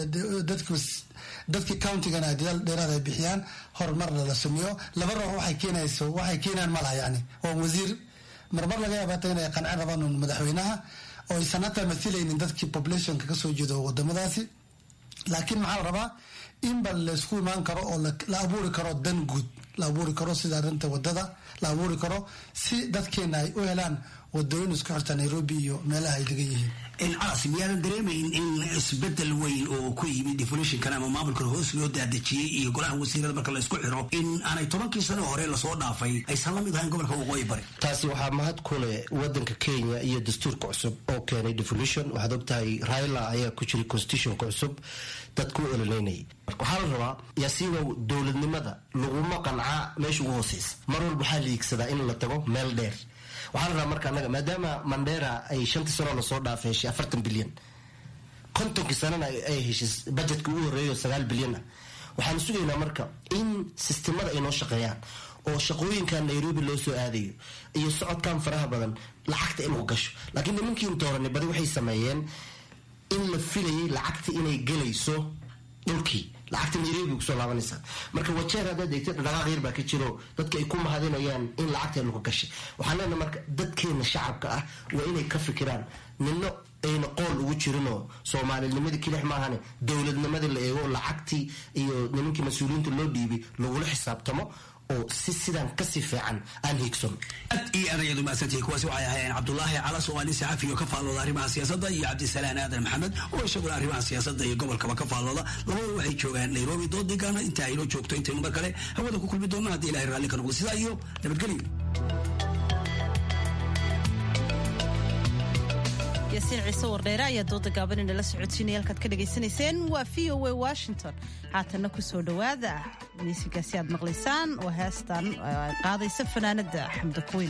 dadkii countigana dadaal dheeraad ay bixiyaan horumarna la sameeyo laba ruux waxay keenayso waxay keenaan malaha yani waa wasiir marmar laga yaabata inay qancin rabaan madaxweynaha oo aysan hataa mathilaynin dadkii populationka kasoo jeedo wadamadaasi laakiin maxaa la rabaa in bal laysku imaan karo oo la abuuri karo dan guud la abuuri karo sida arrinta wadada la abuuri karo si dadkeena ay u helaan wadooyin isku xirta nairobi iyo meelaha ay degan yihiin caas miyaadan dareemayn in isbedel weyn oo ku yimid deflationkan ama maamulkan hoos loo daadejiyey iyo golaha wasiirada marka la isku xiro in aanay tobankii sano hore lasoo dhaafay aysan la mid ahayn gobolka waqooyi bari taasi waxaa mahad ku leh wadanka kenya iyo dastuurka cusub oo keenay devolution waxaad ogtahay raila ayaa ku jiray constitutionka cusub dadku u ololeynayay waxaa la rabaa yaasiinow dowladnimada laguma qancaa meesha ugu hooseysa mar walba waxaa la iigsadaa in la tago meel dheer waxaa la rabaa marka anaga maadaama mandera ay shantii sano lasoo dhaafay heshay afartan bilyan kontonkii sanana ay heshay budgetka ugu horeeyo sagaal bilyan ah waxaan sugaynaa marka in sistemada ay noo shaqeeyaan oo shaqooyinkan nairobi loo soo aadayo iyo socodkan faraha badan lacagta inuu gasho laakiin nimankiin dooranay badi waxay sameeyeen in la filayay lacagta inay gelayso dhulkii lacagta nairobi kusoo laabanaysaa marka wajeer haddaad eegtay dhaqaaq yar baa ka jiro dadka ay ku mahadinayaan in lacagteenu ka gashay waxaan leenahay marka dadkeena shacabka ah waa inay ka fikiraan nino ayna qool ugu jirinoo soomaalinimadii kilix maahane dowladnimadii la eego lacagtii iyo nimankii mas-uuliyiinta loo dhiibay lagula xisaabtamo oo si sidaan kasii fiican aan hiigson aad iyo aad ayaad umahadsantihiin kuwaasi waxay ahaayeen cabdulaahi calas oo nin saxafi oo ka faallooda arrimaha siyaasadda iyo cabdisalaan aadan maxamed oo isaguna arrimaha siyaasadda iyo gobolkaba ka faallooda labadu waxay joogaan nairobi doodigaana inta aynoo joogto intaynu mar kale hawada ku kulmi doonno haddii ilahay raalli ka noqdo sidaa iyo nabadgelyo yaasiin ciise wardheere ayaa dooda gaaban inala socodsiinaya halkaad ka dhagaysanayseen waa v o a washington haatanna ku soo dhowaada miisigaasi aad maqlaysaan oo heestan ay qaadaysa fanaanada xamda kuweyn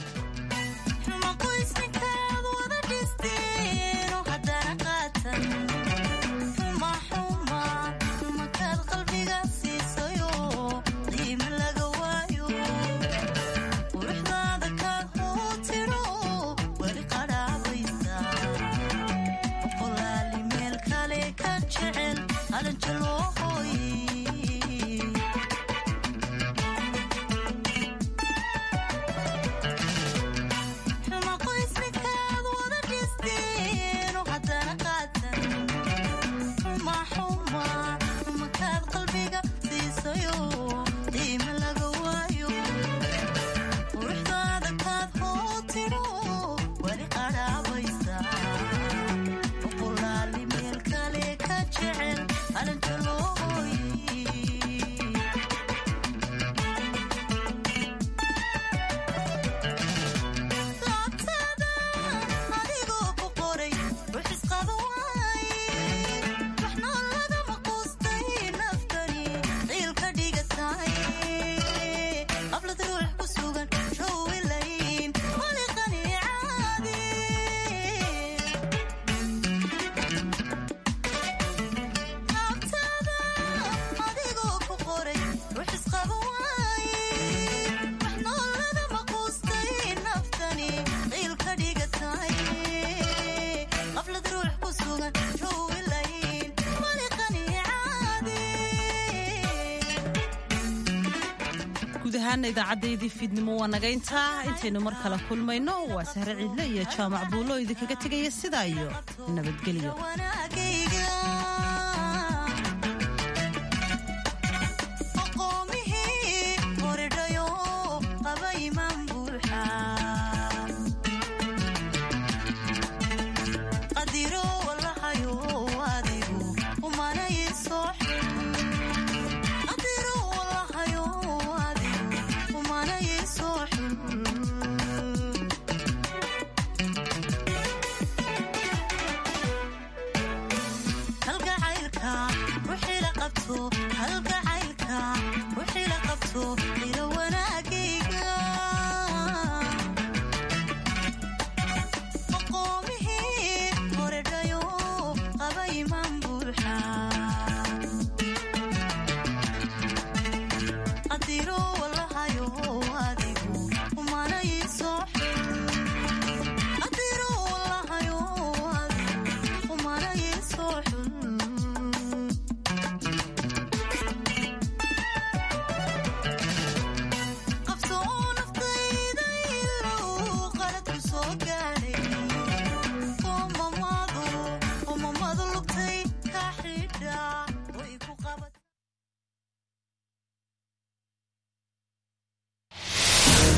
guud ahaana idaacaddayadii fiidnimo waa naga intaa intaynu mar kale kulmayno waa sahre ciidle iyo jaamac buulo idinkaga tegaya sidaa iyo nabadgelyo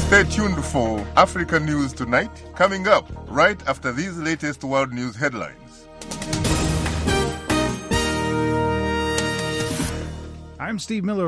Stay tuned for Africa News Tonight, coming up right after these latest world news headlines. I'm Steve Miller.